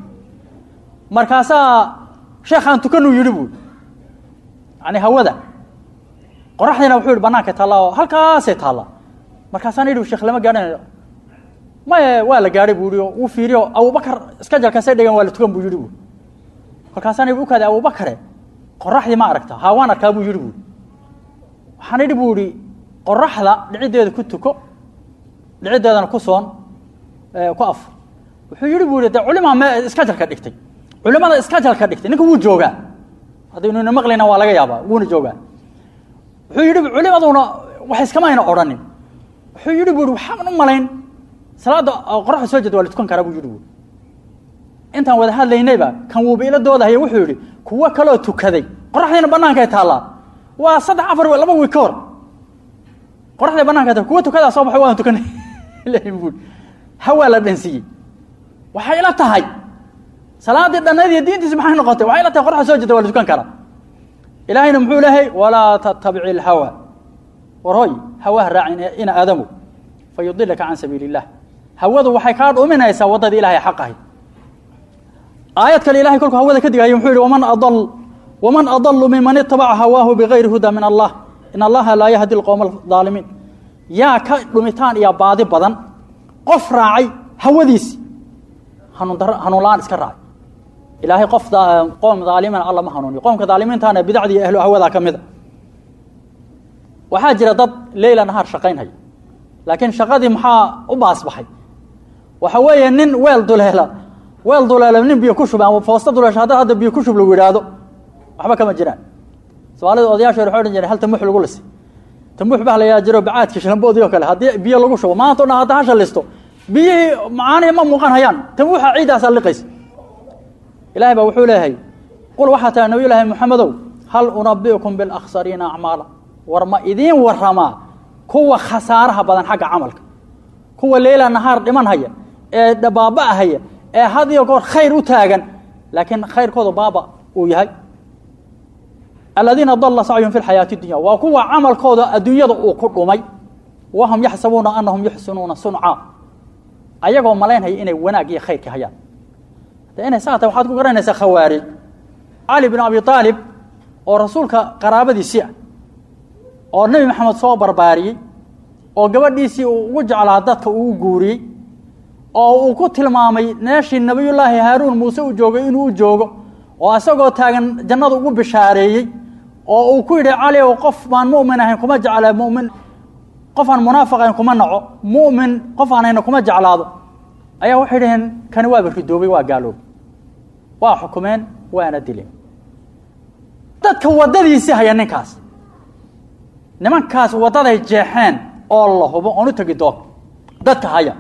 markaasaa sheekhaan tukanuu yidhi buui yani hawada qoraxdiina wuxuu yihi banaanka taallaa oo halkaasay taallaa markaasaan idhi sheekh lama gaadhanayo maye waa la gaadhay buu yihi oo wuu fiiriyo abubakar iska jalkaasay dhigan waa la tukan buu yidhi bu kolkaasaan idhi ukaade abubakare qoraxdii ma aragta haa waan arkaa buu yidhi bu waxaan idhi buu ihi qoraxda dhiciddeeda ku tuko dhiciddeedana ku soon ku af wuxuu yihi bu ihi de culimaa me iska jalka dhigtay culimada iska jalka dhigtay ninka wuu joogaa haddaynuna maqlayna waa laga yaabaa wuuna joogaa wuxuu yidhi culimaduna wax iskama ayna odhanin wuxuu yidhi bu ihi waxaan u malayn salaadda qoraxda soo jeeda waa la tukan karaa buu yidhi bu intaan wada hadlaynayba kan wuuba ila doodahaya wuxuu yidhi kuwo kaloo tukaday qoraxdiina banaanka ay taallaa waa saddex afar laba wiig ka hor qoraxday bananka ta kuwa tukadaa soo baxay waan tukanay bu hawaa la dhansiiyey waxay ila tahay salaadii dhannayd iyo diintiisi maxay noqotay waxay ila tahay qoraxda soo jeeda waa la tukan karaa ilaahayna muxuu lehay walaa tattabici ilhawa war hoy hawaha raacin ina aadamu fa yudilaka can sabiili illah hawadu waxay kaa dhuminaysaa waddadii ilahay xaq ahay aayad kale ilahay kolku hawada ka digaayo muxuu yihi waman adal waman adalu miman itabaca hawaahu bigayri huda min allah in allaha laa yahdi lqowma aalimiin yaa ka dhumitaan iyo baadi badan qof raacay hawadiisi hanuun dar hanuun la-aan iska raacay ilaahay qof qoom aalimiin alla ma hanuuniyo qoomka aalimiintaana bidacdii ahlu hawadaa ka mida waxaa jira dad leyla nahaar shaqaynhaya laakiin shaqadii maxaa u baasbaxay waxa weeye nin weel duleela weel duleela nin biyo ku shub ama foosta duleesha hadda hadda biyo ku shub lagu yidhaahdo waxba kama jiraan soomaalida odayaasha waxay odhan jireen hal tamuux lagu lisay tamuux baa la yaa jiro bacaadki shalamboodii oo kale haddii biyo lagu shubo maanta o dhan hadda hasha listo biyihii macaanihi ma muuqan hayaan tamuuxa ciiddaasaa liqaysa ilahay baa wuxuu leeyahay qul waxaa tahay nabiy llaahi moxamedow hal unabiukum bilakhsariina acmaala war ma idiin waramaa kuwa khasaaraha badan xagga camalka kuwa leyla nahaar dhiman haya ee baaba' haya ee had iyo goor khayr u taagan laakiin khayrkooda baaba uu yahay aladiina dala sacyuhum fi lxayaati dunya waa kuwa camalkooda adduunyada uu ku dhumay wahum yaxsabuuna anahum yuxsinuuna sunca ayagoo malaynhaya inay wanaag iyo khayrka hayaan de inay saa tahay waxaad ku garanaysaa khawaarij cali bin abi aalib oo rasuulka qaraabadiisii ah oo nebi maxamed soo barbaariyey oo gabadhiisii uu ugu jeclaa dadka uu guuriyey oo uu ku tilmaamay meeshii nebiyullaahi haaruun muuse u joogay inuu u joogo oo isagoo taagan jannada ugu bishaareeyey oo uu ku yidhi cali ow qof baan mu'min ahayn kuma jecla mumin qof aan munaafiq ahayn kuma naco mu'min qof aan hayna kuma jeclaado ayaa waxay dhaheen kani waaba ridoobay waa gaaloobay waa xukumeen waana dileen dadka waddadiisii haya ninkaas nimankaas waddaday jeexeen oo la hubo oon u tegi doon dadka haya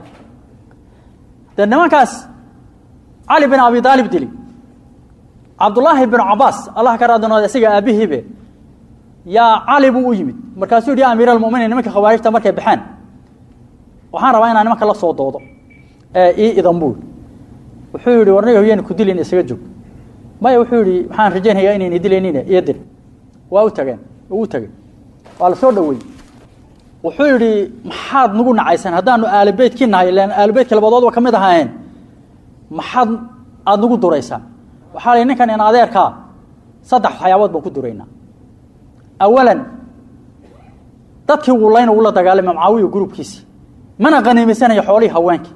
dee nimankaas cali bin abi aalib dili cabdullaahi bin cabaas allah ka raadinooda isaga aabihiibe yaa cali buu u yimid markaasuu yihi ya amiir almuminiin nimanka khawaarijta markay baxeen waxaan rabaa inaan nimanka la soo doodo ee ii idan buu wuxuu yihi warniga hoyeen ku dilin isaga joog maya wuxuu yihi waxaan rajaynayaa inayna dilaynine iyo dil waa u tageen u tegey waa la soo dhaweeyey wuxuu yidhi maxaad nagu nacaysan haddaanu aalibeytkii nahay ilan aalibeytka labadoodba ka mid ahaayeen maxaad aada nagu duraysaan waxaa la ninkan in adeerkaa saddex waxyaabood baan ku duraynaa awalan dadkii wulayna ula dagaalamay macaawiya gurubkiisii mana qaniimaysanayo xoolihii haweenkii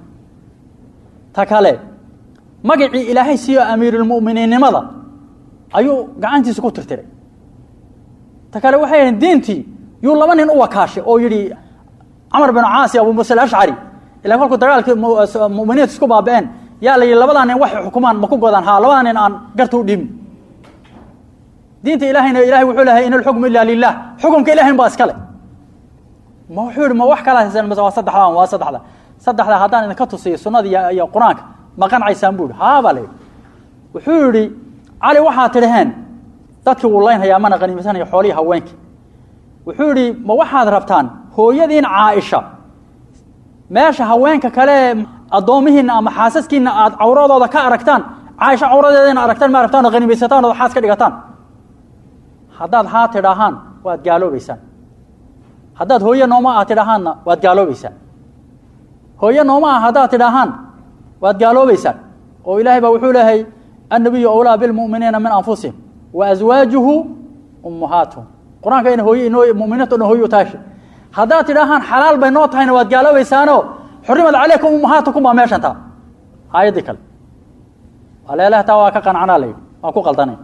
ta kale magacii ilaahay siiyo amiirulmu'miniinnimada ayuu gacantiisa ku tirtiray ta kale waxay yihiin diintii yuu laba nin u wakaashay oo yidhi camar bin caasi abu muuse alashcari ilaa kolkuu dagaalkii muminiinta isku baaba'een yaa la yidhi labadaa nin waxay xukumaan ma ku godaan haa labadaa nin aan garta u dhiibin diinta ilaahayna ilahay wuxuu lehay in alxukmu ila lilah xukumka ilahayn baa iskale ma wuxuu yihi ma wax kala haysan mise waa saddexdaa waa saddexda saddexdaa haddaan idinka tusiyo sunnada iyo iyo qur-aanka ma qancaysaan buu yihi haa baa la yidhi wuxuu yidhi cali waxaa tidhaheen dadkii wuu laynhayaa mana qaniimaysanayo xoolihii haweenkii wuxuu yidhi ma waxaad rabtaan hooyadiin caaisha meesha haweenka kale addoomihiinna ama xaasaskiinna aad cawradooda ka aragtaan caaisha cawradeeda ina aragtaan ma aragtaan oo qanimaysataan oo xaas ka dhigataan haddaad haa tidhaahaan waad gaaloobeysaan haddaad hooye nooma ah tidhaahaanna waad gaaloobeysaan hooye nooma ah haddaad tidhaahaan waad gaaloobeysaan oo ilaahay baa wuxuu leehay annabiyu awlaa bilmu'miniina min anfusihim wa aswaajuhu ummahaatuhum qur-aanka ina hooye inoo muminiinta dhan hooye u taasha haddaad tidhaahaan xalaal bay noo tahayna waad gaaloobaysaano xurimad calaykum ummahaatukum baa meeshan taa aayaddii kale aleelaha taa waa ka qancanaa la yidhi waa ku qaldanay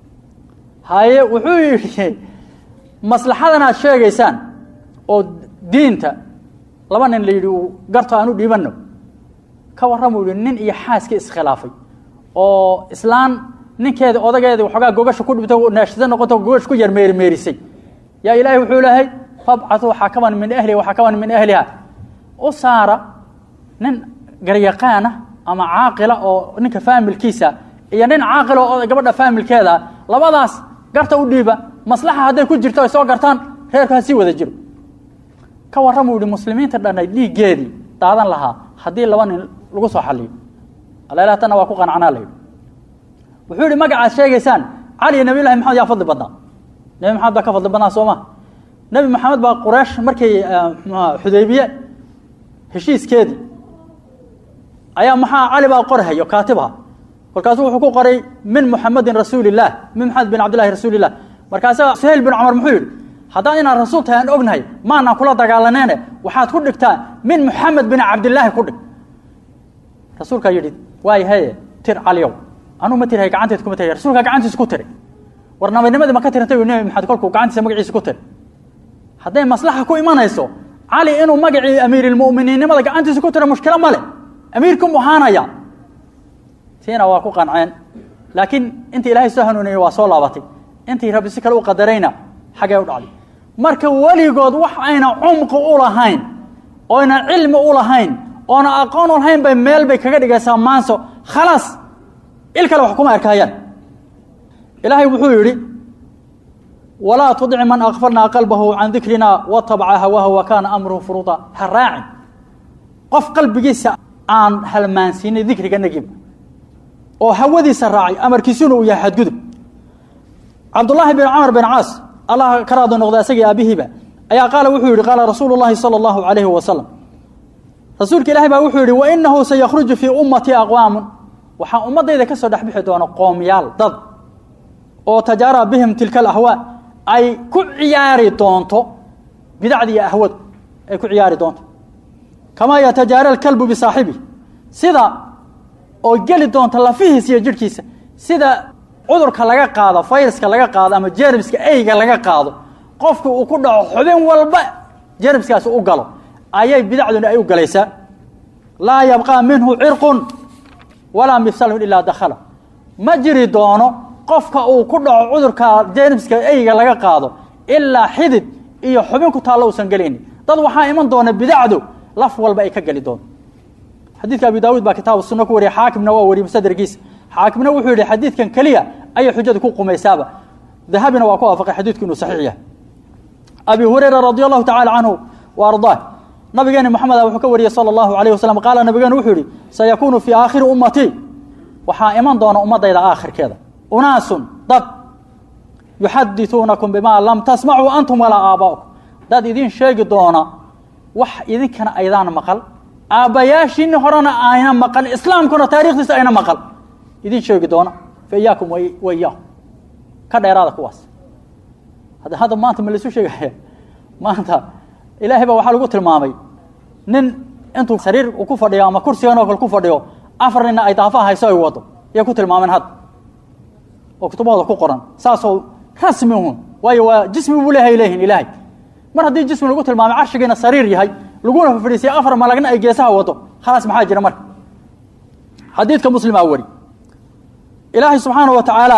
haye wuxuu yidhi maslaxadan aad sheegaysaan oo diinta laba nin la yidhi uu garto aan u dhiibanno ka warramuu yihi nin iyo xaaskii iskhilaafay oo islaan ninkeeda odageeda waxoogaa gogasha ku dhibto naashisa noqoto gogash ku yar meerimeerisay yaa ilaahay wuxuu lehay fabcatuu xakaman min ahliha waxakaman min ahliha u saara nin garyaqaana ama caaqila oo ninka faamilkiisa iyo nin caaqila oo gabadha faamilkeeda labadaas garta u dhiiba maslaxa hadday ku jirto ay soo gartaan reerku ha sii wada jiro ka warramuu yihi muslimiinta dhanay dhiiggeedii daadan lahaa haddii laba nin lagu soo xaliyo alalaha tanna waa ku qancanaa la yidhi wuxuu yihi magacaad sheegaysaan cali iyo nabiy llahi maxamed yaa fadli badnaa nebi maxamed baa ka fadli badnaa soo ma nebi maxamed baa quraysh markii xudaybiye heshiiskeedii ayaa maxaa cali baa qorhayo kaatibha kolkaasuu wuxuu ku qoray min muxamedin rasuuli illah min maxamed bin cabdillahi rasuuli illah markaasaa suhayl bin cumar muxuu yidhi haddaan inaan rasuul tahay aan ognahay maanaan kula dagaalaneene waxaad ku dhigtaa min muxamed bin cabdillaahi ku dhig rasuulkaa yidhi waay haye tir caliyow anuu ma tirahay gacanteed kuma tira rasuulkaa gacantiisa ku tiray war nabadnimadii ma ka tirantay nebi maxamed kolkuu gacantiisa magaciisa ku tiray hadday maslaxa ku imanayso cali inuu magacii amiirilmu'miniinnimada gacantiisa ku tiro mushkilo ma le amiirku muhaanaya tiina waa ku qanceen laakiin intii ilaahay soo hanuuniyey waa soo laabatay intii rabbi si kale u qadarayna xaggee u dhacday marka weligood wax ayna cumqi u lahayn oyna cilmi u lahayn oona aqoon u lahayn bay meel bay kaga dhigaysaa maanso khalaas il kale wax kuma arkaayaan ilaahay wuxuu yidhi walaa tudic man akfarnaa qalbahu can dikrina watabaca hawaahu wa kaana amruhu furuuda ha raacin qof qalbigiisa aan halmaansiinay dikriga nagiib oo hawadiisa raacay amarkiisuna uu yahay xadgudub cabdullaahi bin camr bin caas allah ka raadi noqda isagii aabihiiba ayaa qaala wuxuu yihi qaala rasuulu llahi sala allahu calayhi wasalam rasuulka ilaahi baa wuxuu yihi wainahu sayakhruju fii ummatii aqwaamun waxaa ummaddayda ka soo dhexbixi doona qoomyaal dad oo tajaara bihim tilka alahwaa ay ku ciyaari doonto bidacdi iyo ahwadu ay ku ciyaari doonto kamaa yatajaara alkalbu bisaaxibi sida oo geli doonta lafihiisa iyo jidhkiisa sida cudurka laga qaado fayraska laga qaado ama jermiska eyga laga qaado qofka uu ku dhaco xubin walba jermiskaasi u galo ayay bidacduna ay u galaysaa laa yabqaa minhu cirqun walaa mifsalun ilaa dakhala ma jiri doono qofka uu ku dhaco cudurka jermiska eyga laga qaado ilaa xidid iyo xubin ku taallo uusan gelaynin dad waxaa iman doona bidacdu laf walba ay ka geli doonto xadiidka abi daawuud baa kitaabu sunno ku wariyay xaakimna waa wariyey musaderkiisa xaakimna wuxuu yihi xadiidkan keliya ayay xujada ku qumaysaaba dahabina waa ku waafaqay xadiidku inuu saxiix yahay abi hurayra radi allahu tacala canhu wa ardaah nabigeeni moxameda wuxuu ka wariyey sala allahu alayh wasalam qaala nabigeenu wuxuu yihi sayakuunu fii aakhiri ummatii waxaa iman doona ummadayda aakhirkeeda unaasun dad yuxadituunakum bimaa lam tasmacuu antum walaa aabaa'ukum dad idin sheegi doona wax idinkana aydaan maqal aabbayaashiini horena ayna maqal islaamkuna taarikhdiisa ayna maqal idin sheegi doona fa iyaakum wa iyaahum ka dheeraada kuwaas hadda hadda maanta ma laisu sheegaya maanta ilaahay baa waxaa lagu tilmaamay nin intuu sariir uu ku fadhiyo ama kursigan oo kale ku fadhiyo afar nina ay daafaha hayso ay wado yay ku tilmaameen hadda oo kutubahooda ku qoran saasoo rasmi hun waayo waa jismi buu leehay leeyihin ilaahay mar haddii jismi lagu tilmaamay carshigiina sariir yahay laguna fadhiisay afar malagna ay geesaha wado khalaas maxaa jira marka xadiidka muslimaa wari ilaahay subxaanaه wa tacaala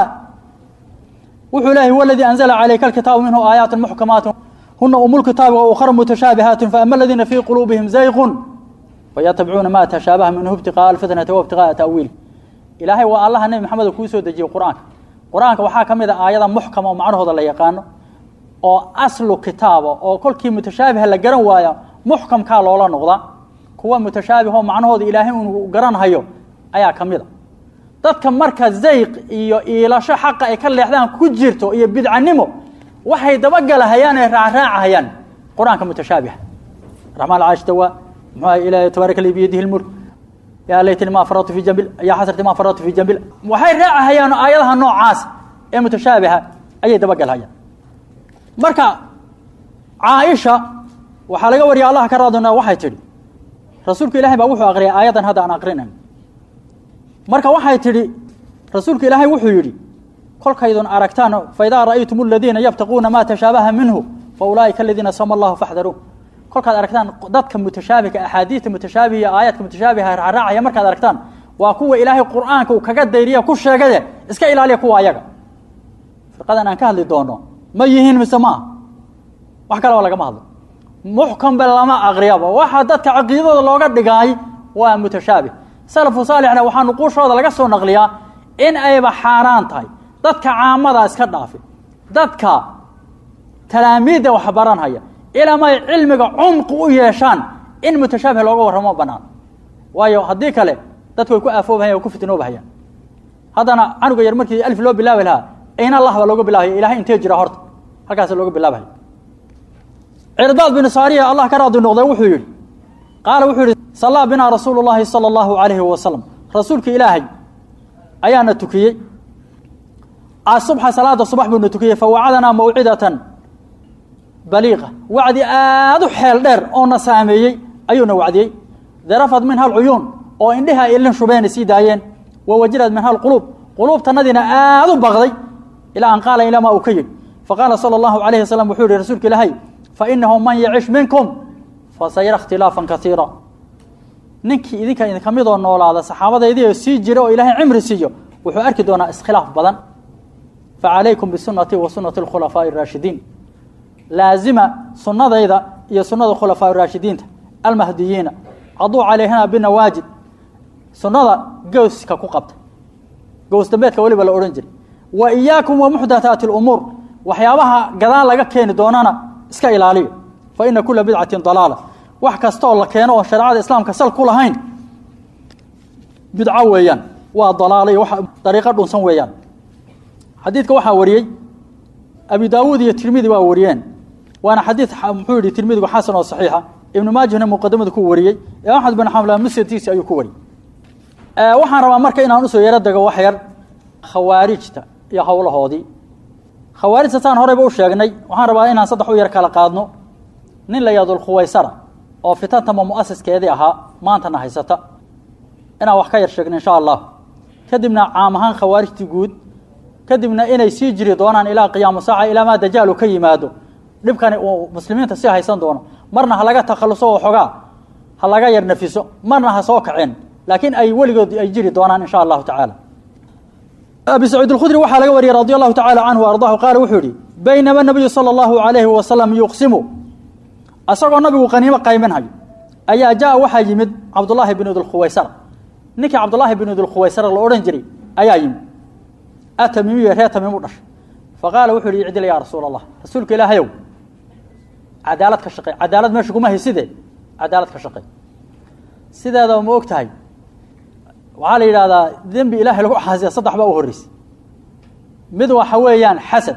wuxuu leeyahy huwa aladii anzla calayka alkitaabu minhu aayaat muxkamaat huna umu lkitaabi wa ukhra mutashaabihaat faama aladiina fii quluubihim zayqun fayatabicuuna ma tashaabaha minhu ibtiqaaءa alfitnati wa ibtiqaaءa ta'wiili ilaahay waa allaha nebi maxamed kuu soo dejiyey qur-aanka qur-aanka waxaa ka mid a aayada muxkama oo macnahooda la yaqaano oo aslu kitaaba oo kolkii mutashaabiha la garan waaya muxkamkaa loola noqda kuwa mutashaabih oo macnahooda ilaahay uu garanhayo ayaa ka mid a dadka marka zayq iyo iilasho xaqa ay ka leexdaan ku jirto iyo bidcanimo waxay dabagalahayaan ee raacraacahayaan qur-aanka mutashaabiha raxmaan caashtawa muxuu ilaahay tabaaraka li biyadihi lmulk yaa laytani ma faratu fi jambil yaa xasrati ma faratu fi jambil waxay raacahayaan aayadaha noocaas ee mutashaabiha ayay dabagalhayaan marka caaisha waxaa laga wariya allah ka raadona waxay tidhi rasuulka ilaahay baa wuxuu aqriyay aayaddan hadda aan aqrinayn marka waxay tidhi rasuulka ilaahay wuxuu yidhi kolkaydun aragtaan faidaa ra'aytum aladiina yabtaquuna maa tashaabaha minhu fa ulaa'ika aladiina sama allahu faxdaruun kolkaad aragtaan dadka mutashaabihka axaadiista mutashaabihiya aayaadka mutashaabihah raacaya markaad aragtaan waa kuwa ilaahay qur'aanka uu kaga dayriya ku sheegade iska ilaaliya kuwa ayaga firqadan aan ka hadli doono ma yihiin mise ma ah wax kaleba lagama hadlo muxkambe lama aqriyaba waxa dadka caqiidada looga dhigaay waa mutashaabih salafu saalixna waxaa nuquushooda laga soo naqliyaa in ayba xaaraan tahay dadka caamada iska dhaafi dadka talaamiidda wax baranhaya ilamay cilmiga cumqi u yeeshaan in mutashaabih looga warramo banaan waayo haddii kale dadku way ku aafoobahayan way ku fitnoobahayaan haddana canuga yar markii alif loo bilaabi lahaa in allah baa looga bilaabaya ilahay intee jira horta halkaasa looga bilaabahaya cirdaad bin saariya allah ka raadi noqday wuxuu yidhi qaala wuxuu yihi sallaa binaa rasuulu llaahi sala allahu calayhi wasalam rasuulka ilaahay ayaana tukiyey asubxa salaada subax buuna tukiyey fawacadanaa mawcidatan baliiqa wacdi aada u xeel dheer oo na saameeyey ayuuna wacdiyey darafad minha alcuyuun oo indhihi ay ilin shubeen sii daayeen wa wajirad minha alquluub quluubtanadiina aada u baqday ilaa an qaala ilaa maa uu ka yidhi faqaala sala allahu calayhi wasalam wuxuu yihi rasuulka ilaahay fainahu man yacish minkum fasayara ikhtilaafan kaiira ninkii idinka idinka midoo noolaada saxaabadeydii oo sii jira oo ilaahay cimri siiyo wuxuu arki doonaa iskhilaaf badan facalaykum bisunati wa sunati alkhulafaaءi اraashidiin laazima sunadayda iyo sunada khulafaa raashidiinta almahdiyiina caduu calayhina binawaajid sunada gooska ku qabta gows dambeedka weliba la odhan jiray wa iyaakum wa muxdathaati اlumuur waxyaabaha gadaal laga keeni doonana iska ilaaliyo fa ina kula bidcatin dalaala wax kasta oo la keeno oo shareecada islaamka sal ku lahayn bidco weeyaan waa dalaalo iyo wa dariiqo dhunsan weeyaan xadiidka waxaa wariyey abi daawuud iyo tirmidi waa wariyeen waana xadiid muxuu yihi tirmidigu xasan oo saxiixa ibnu maajihna muqadamada ku wariyey ee axmed bin xamla musnadkiisi ayuu ku wariyey waxaan rabaa marka inaan usoo yaro dego wax yar khawaarijta iyo howlahoodii khawaarijta saan horeyba u sheegnay waxaan rabaa inaan saddex u yar kala qaadno nin la yahdo lkhuwaysara oo fitantama muasiskeedii ahaa maantana haysata inaan wax ka yar sheegno insha allah kadibna caam ahaan khawaarijtii guud kadibna inay sii jiri doonaan ilaa qiyaamu saaca ilaa maa dajaalu ka yimaado dhibkani uu muslimiinta sii haysan doono marna ha laga takhaluso oo xogaa ha laga yar nafiso marna ha soo kaceen laakiin ay weligood ay jiri doonaan insha allahu tacaala abi saciid اlkhudri waxaa laga wariyey radi allahu tacala canhu ardahu qaala wuxuu yihi baynama nabiyu salى اllahu alayhi wasalam yuqsimu asagoo nabigu qaniimo qayminhayo ayaa jaa waxaa yimid cabdullaahi bin idulkhuwaysara ninkii cabdullaahi bin idulkhuwaysara la odhan jiray ayaa yimid atamiimiyo reer tamiim u dhashay faqaala wuxu yihi icdil yaa rasuula allah rasuulka ilaahayow cadaalad ka shaqey cadaalad meesha kuma hayside cadaalad ka shaqey sideedaba ma og tahay waxaa la yidhahdaa dembi ilaahay lagu caasiya saddex baa u horreysay mid waxa weeyaan xasad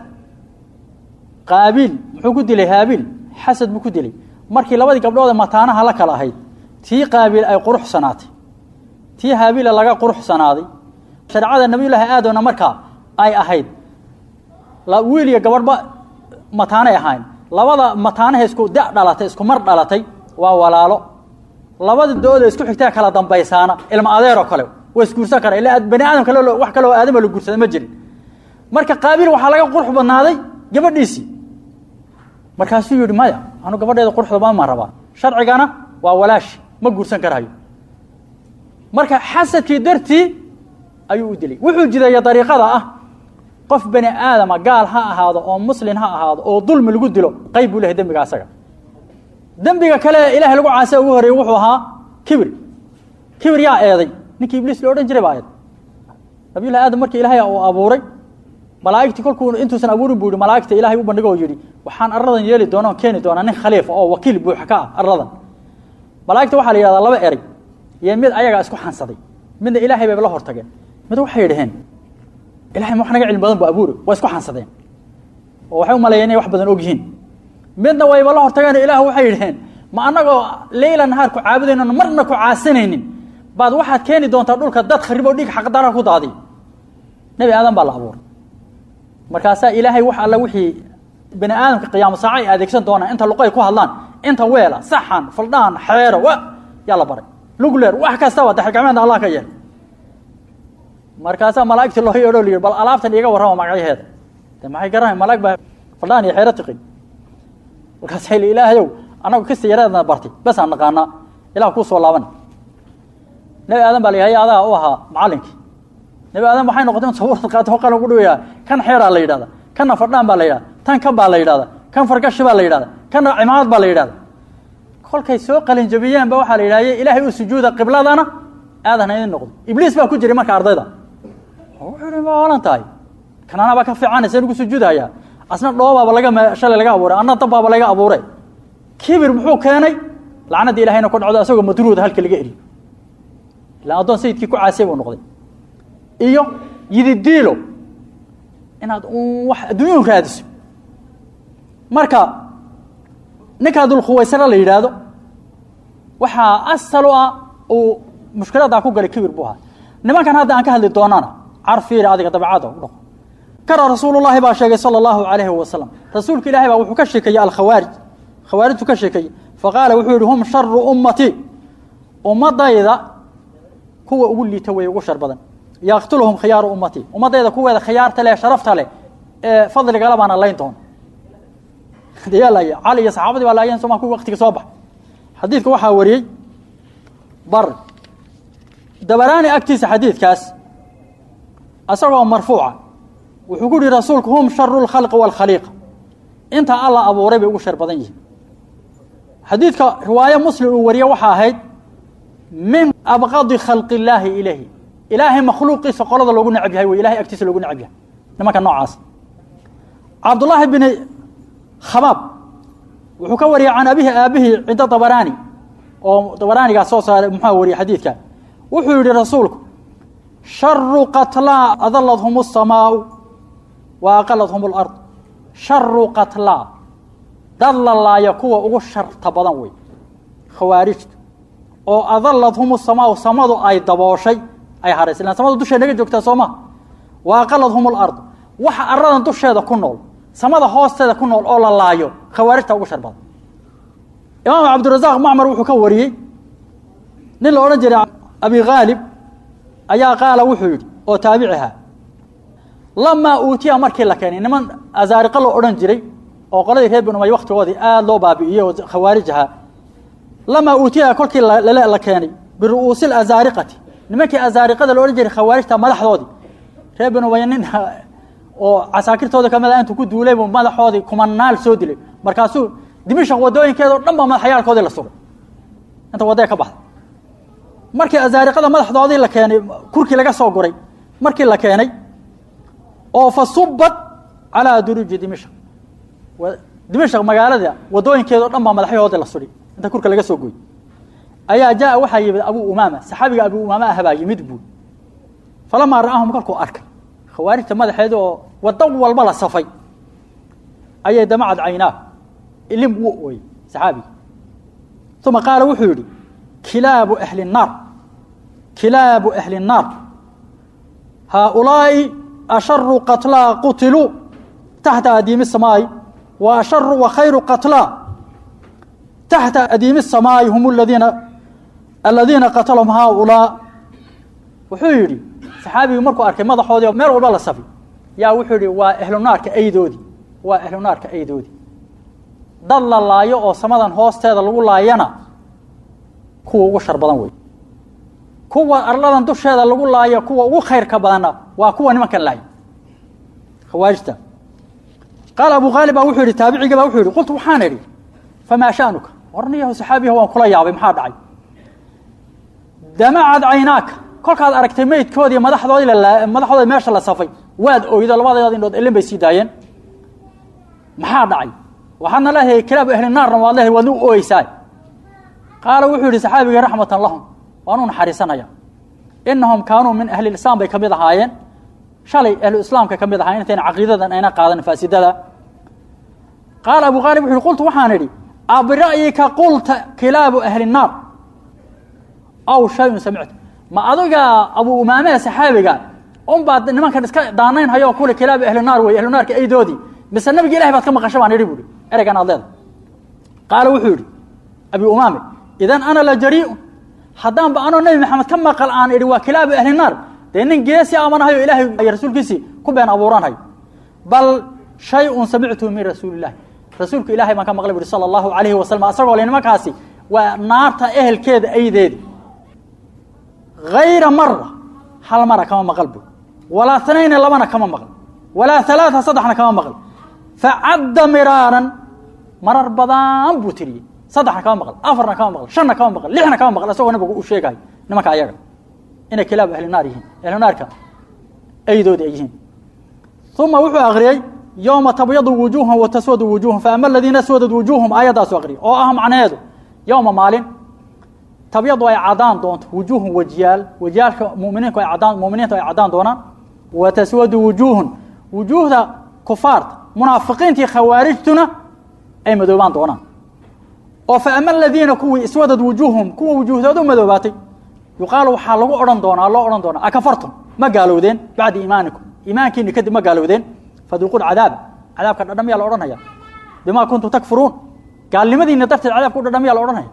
qaabiil muxuu ku dilay haabiil xasad buu ku dilay markii labadii gabdhood ee mataanaha la kala ahayd tii qaabiil ay quruxsanaatay tii haabiila laga quruxsanaaday shareecada nabiyullaahi aadamna markaa ay ahayd wiil iyo gabadhba mataanay ahayn labada mataanaha isku da dhalatay isku mar dhalatay waa walaalo labada dooda isku xigtaa kala dambaysaana ilma adeeroo kale waa isguursan kara ila bani aadam kale wax kale oo aadama la guursada ma jirin marka qaabiil waxaa laga qurux badnaaday gabadhiisii markaasuu yihi maya anu gabadheeda quruxda ma rabaa sharcigana waa walaashi ma guursan karayo marka xasadkii dartii ayuu u dilay wuxuu jideeya dariiqada ah qof bani aadama gaal ha ahaado oo muslin ha ahaado oo dulmi lagu dilo qayb buu lehay dembiga asaga dembiga kale ilahay lagu caasiya ugu horeeyey wuxuu ahaa kibir kibir yaa eeday ninkii ibliis lo odhan jiray baa eeday nabiyullahi aadam markii ilaahay uu abuuray malaa'igtii kolkuu intuusan abuurin buu yihi malaa'igta ilaahay u bandhigo oo yidhi waxaan arladan yeeli doona on keeni doonaa nin khaliifa oo wakiil buuxa ka ah arladan malaa'igta waxaa la yidhahdaa laba eray iyo mid ayagaa isku xansaday midna ilaahay bayba la hortageen mid waxay yidhaheen ilahay ma wax naga cilmi badan bu abuuri waa isku xansadeen oo waxay u maleeyeen inay wax badan og yihiin midna wayba la hortageen ilaah waxay yidhaheen ma annagoo leyla nahaar ku caabudaynon marna ku caasinaynin baad waxaad keeni doontaa dhulka dad kharib oo dhig xaqdara ku daadiy nebi aadan baa la abuuray markaasaa ilaahay wax alla wixii bani aadamka qiyaamo saaca ay adeegsan doonaan inta luqay ku hadlaan inta weela saxan faldhaan xeero wa yaa la baray lugleer wax kastaba daxilgacmeedna allah ka yeel markaasaa malaa'igtii loo yeedho la yidhi bal alaabtan iiga warrama magacyaheeda de maxay garanay malaag baa faldhaan iyo xeero tiqin markaasay li ilaahayow annagu kasta yaraadna bartay besaan naqaanaa ilah kuu soo laaban nebi aadan baa la yihaya adaa u ahaa macallinkii nebi aadan waxay noqotay in sawirad qaato qalan ku dhaweyaa kan xeeraa la yidhahda kanna fardhaan baa la yidhahda tan kan baa la yidhahda kan fargashi baa la yidhahda kanna cimaamad baa la yidhahda kolkay soo qalin jabiyeen ba waxaa la yidhahye ilaahay u sujuuda qibladana aadan idin noqdo ibliis baa ku jiray marka ardayda wuxuu ihi ma olan tahay kanana baa ka fiicanaysa inugu sujuudhayaa asna dhoobaaba laga shalay laga abuuray anna dabbaaba laga abuuray kibir muxuu keenay lacnadii ilahayna ku dhacdo asagoo madruuda halka laga eriyo ilaan addoon sayidkii ku caasiyay buu noqday iyo yididiilo inaad un wax adduunyau raadiso marka ninkaa dulkhuwaysara la yidhaahdo waxaa asal u ah uu mushkiladaa ku galay kibir buu ahaa nimankan hadda aan ka hadli doonana carfiiri adiga dabeecada u dhaqo kara rasuulullahi baa sheegay sala allahu calayhi wasalam rasuulka ilahay baa wuxuu ka sheekeeyey alkhawaarij khawaarijtu ka sheekeeyey faqaala wuxuu yihi hum sharu ummatii ummadayda kuwa ugu liita wey ugu shar badan yaqtuluhum khiyaaru ummatii ummadayda kuweeda khiyaarta leh sharafta leh ee fadligala baana layn doona yaa laaya cali iyo saxaabadii baa laayeen somaa kuwi waktiga soo bax xadiidka waxaa wariyey bar dabaraani agtiisa xadiidkaas isagoo marfuuca wuxuu ku yihi rasuulku hum sharu lkhalqi wاlkhaliiqa inta alla abuuray bay ugu shar badan yihiin xadiidka riwaayo muslim uu wariye waxaa ahayd min abqadi khalqi illaahi ilayhi ilaahay makhluuqiisa qolada loogu necab yahay wey ilahay agtiisa loogu necab yahay nimanka noocaas cabdullaahi bini khabaab wuxuu ka wariyey can abihi aabihii cinda dabaraani oo dabaraanigaa soo saaray muxua wariyey xadiidka wuxuu yihi rasuulku sharu qatlaa adaladhum الsamaau wa aqaladhum اlard sharu qatlaa dad la laaya kuwa ugu sharta badan wey khawaarijtu oo adaladhum الsamaau samadu ay dabooshay ay haraysa ilan samada dusheed naga joogtaa soo maha wa aqaladhum اlard waxa aradan dusheeda ku nool samada hoosteeda ku nool oo la laayo khawaarijta ugu shar badan imaam cabdirazaq macmar wuxuu ka wariyey nin la odhan jiray abi khaalib ayaa qaala wuxuu yidhi oo taabiciha lamaa uutiya markii la keenay niman azaariqa loo odhan jiray oo qoladii reer bin umay waktigoodii aada loo baabi'iyey oo khawaarij ahaa lamaa uutiya kolkii la keenay biru'uusi azaariqati nimankii azaariqada la odhan jiray khawaarijta madaxdoodii reer bin umay nin oo casaakirtooda kamid a intuu ku duulay buu madaxoodii kumanaal soo dilay markaasuu dimishaq wadooyinkeeda o dhan ba madaxyaalkoodii la sugay inta waddee ka baxda markii azaariqada madaxdoodii la keenay kurkii laga soo guray markii la keenay oo fa subad calaa duruuji dimishaq dimishaq magaalada wadooyinkeeda o dhan baa madaxyahoodii la sudhay inta kurka laga soo goy ayaa jaa waxaa yimid abuu umaama saxaabiga abuu umaama ah baa yimid buul falamaa ra'ahum kolkuu arkay khawaarijta madaxeeda oo waddo walba la safay ayay damacad caynaa ilim wuu ooyey saxaabiga uma qaala wuxuu yidhi kilaabu ahli الnaar kilaabu ahli الnaar haaulaaءi asharu qatlaa qutiluu taxta adiimi الsamaa'i wa asharu wa khayru qatlaa taxta adiimi الsamaa'i hum ladiina aladiina qatalahum haaulaa wuxuu yidhi saxaabigii markuu arkay madaxoodii meel walba la safi yaa wuxuu yihi waa ahlunaarka aydoodii waa ahlunaarka aydoodii dad la laayo oo samadan hoosteeda lagu laayana kuwa ugu shar badan wey kuwa arladan dusheeda lagu laayo kuwa ugu khayrka badanna waa kuwa nimankan laay khawaarijta qaala abu khaalib baa wuxuu yihi taabicigii baa wuxuu yihi qultu waxaan idhi famaa sha'nuka warniyahu saxaabiyaha waan kula yaabay maxaa dhacay damacad caynaaka kolkaad aragtay meydkoodii madaxdoodii madaxdoodii meesha la safay waad oydo labadeed indhood elin bay sii daayeen maxaa dhacay waxaadna leedahay kilaabu ahli naarna waad leedahay waadna u ooyeysaa qaala wuxuu yihi saxaabigii raxmatan lahum waan u naxariisanaya inahum kaanuu min ahli islaam bay ka mid ahaayeen shalay ahlu islaamka ka mid ahaayeen intayna caqiidadan ayna qaadan faasidada qaala abu khaalib wuxu uhi qultu waxaan idhi abira'yika qulta kilaabu ahli الnaar aw shayun samicta ma adiga abu umaamea saxaabiga un baad nimankan iska daanayn hayo kule kilaabu ahli naar wey ahlunaarka aydoodii mise nabiga ilahay baad ka maqasha baan idhi buuhi ereygan aad leeda qaala wuxuu yidhi abi umaame idan ana la jariiun haddaanba anoo nebi maxamed ka maqal aan idhi waa kilaabu ahli naar dee nin geesi amanahayo ilaahay iyo rasuulkiisii ku been abuuranhayo bal shay-un samictuhu min rasuuli illahi rasuulka ilahay baan ka maqlay buhi sala allahu calayhi wasalam asagoo le nimankaasi waa naarta ehelkeeda aydeedi hayra mara hal mara kama maqal bu walaa tanayni labana kama maqal walaa alaaa saddexna kama maqal facadda miraaran marar badan buu tiriyey saddexna kama maqal afarna kama maqal shanna kama maqal lixna kama maqal isagoo nabigu u sheegayo nimanka ayaga inay kilaabu ahli naar yihiin ahlu naarka aydoodi ay yihiin uma wuxuu akriyey yowma tabyadu wujuuhum wa taswadu wujuuhum faama aladiina aswadad wujuuhum aayadaasu akriyay oo ah macnaheedu yowma maalin tabyadu ay cadaan doonto wujuuhun wajiyaal wajiyaalka muminiinku ay cadaan muminiintu ay cadaan doonaan wa taswadu wujuuhun wujuuhda kufaarta munaafiqiintii khawaarijtuna ay madoobaan doonaan oo faama aladiina kuwii iswadad wujuuhum kuwa wujuuhdooda u madoobaatay yuqaalu waxaa lagu odhan doonaa loo odhan doonaa akafartum ma gaalowdeen bacda iimaanikum iimaankiini kadib ma gaalowdeen faduuqu cadaaba cadaabka dhadhamiyaa la odhanaya bimaa kuntum takfuruun gaalnimadiina darteed cadaabka u dhadhamiyaa la odhanaya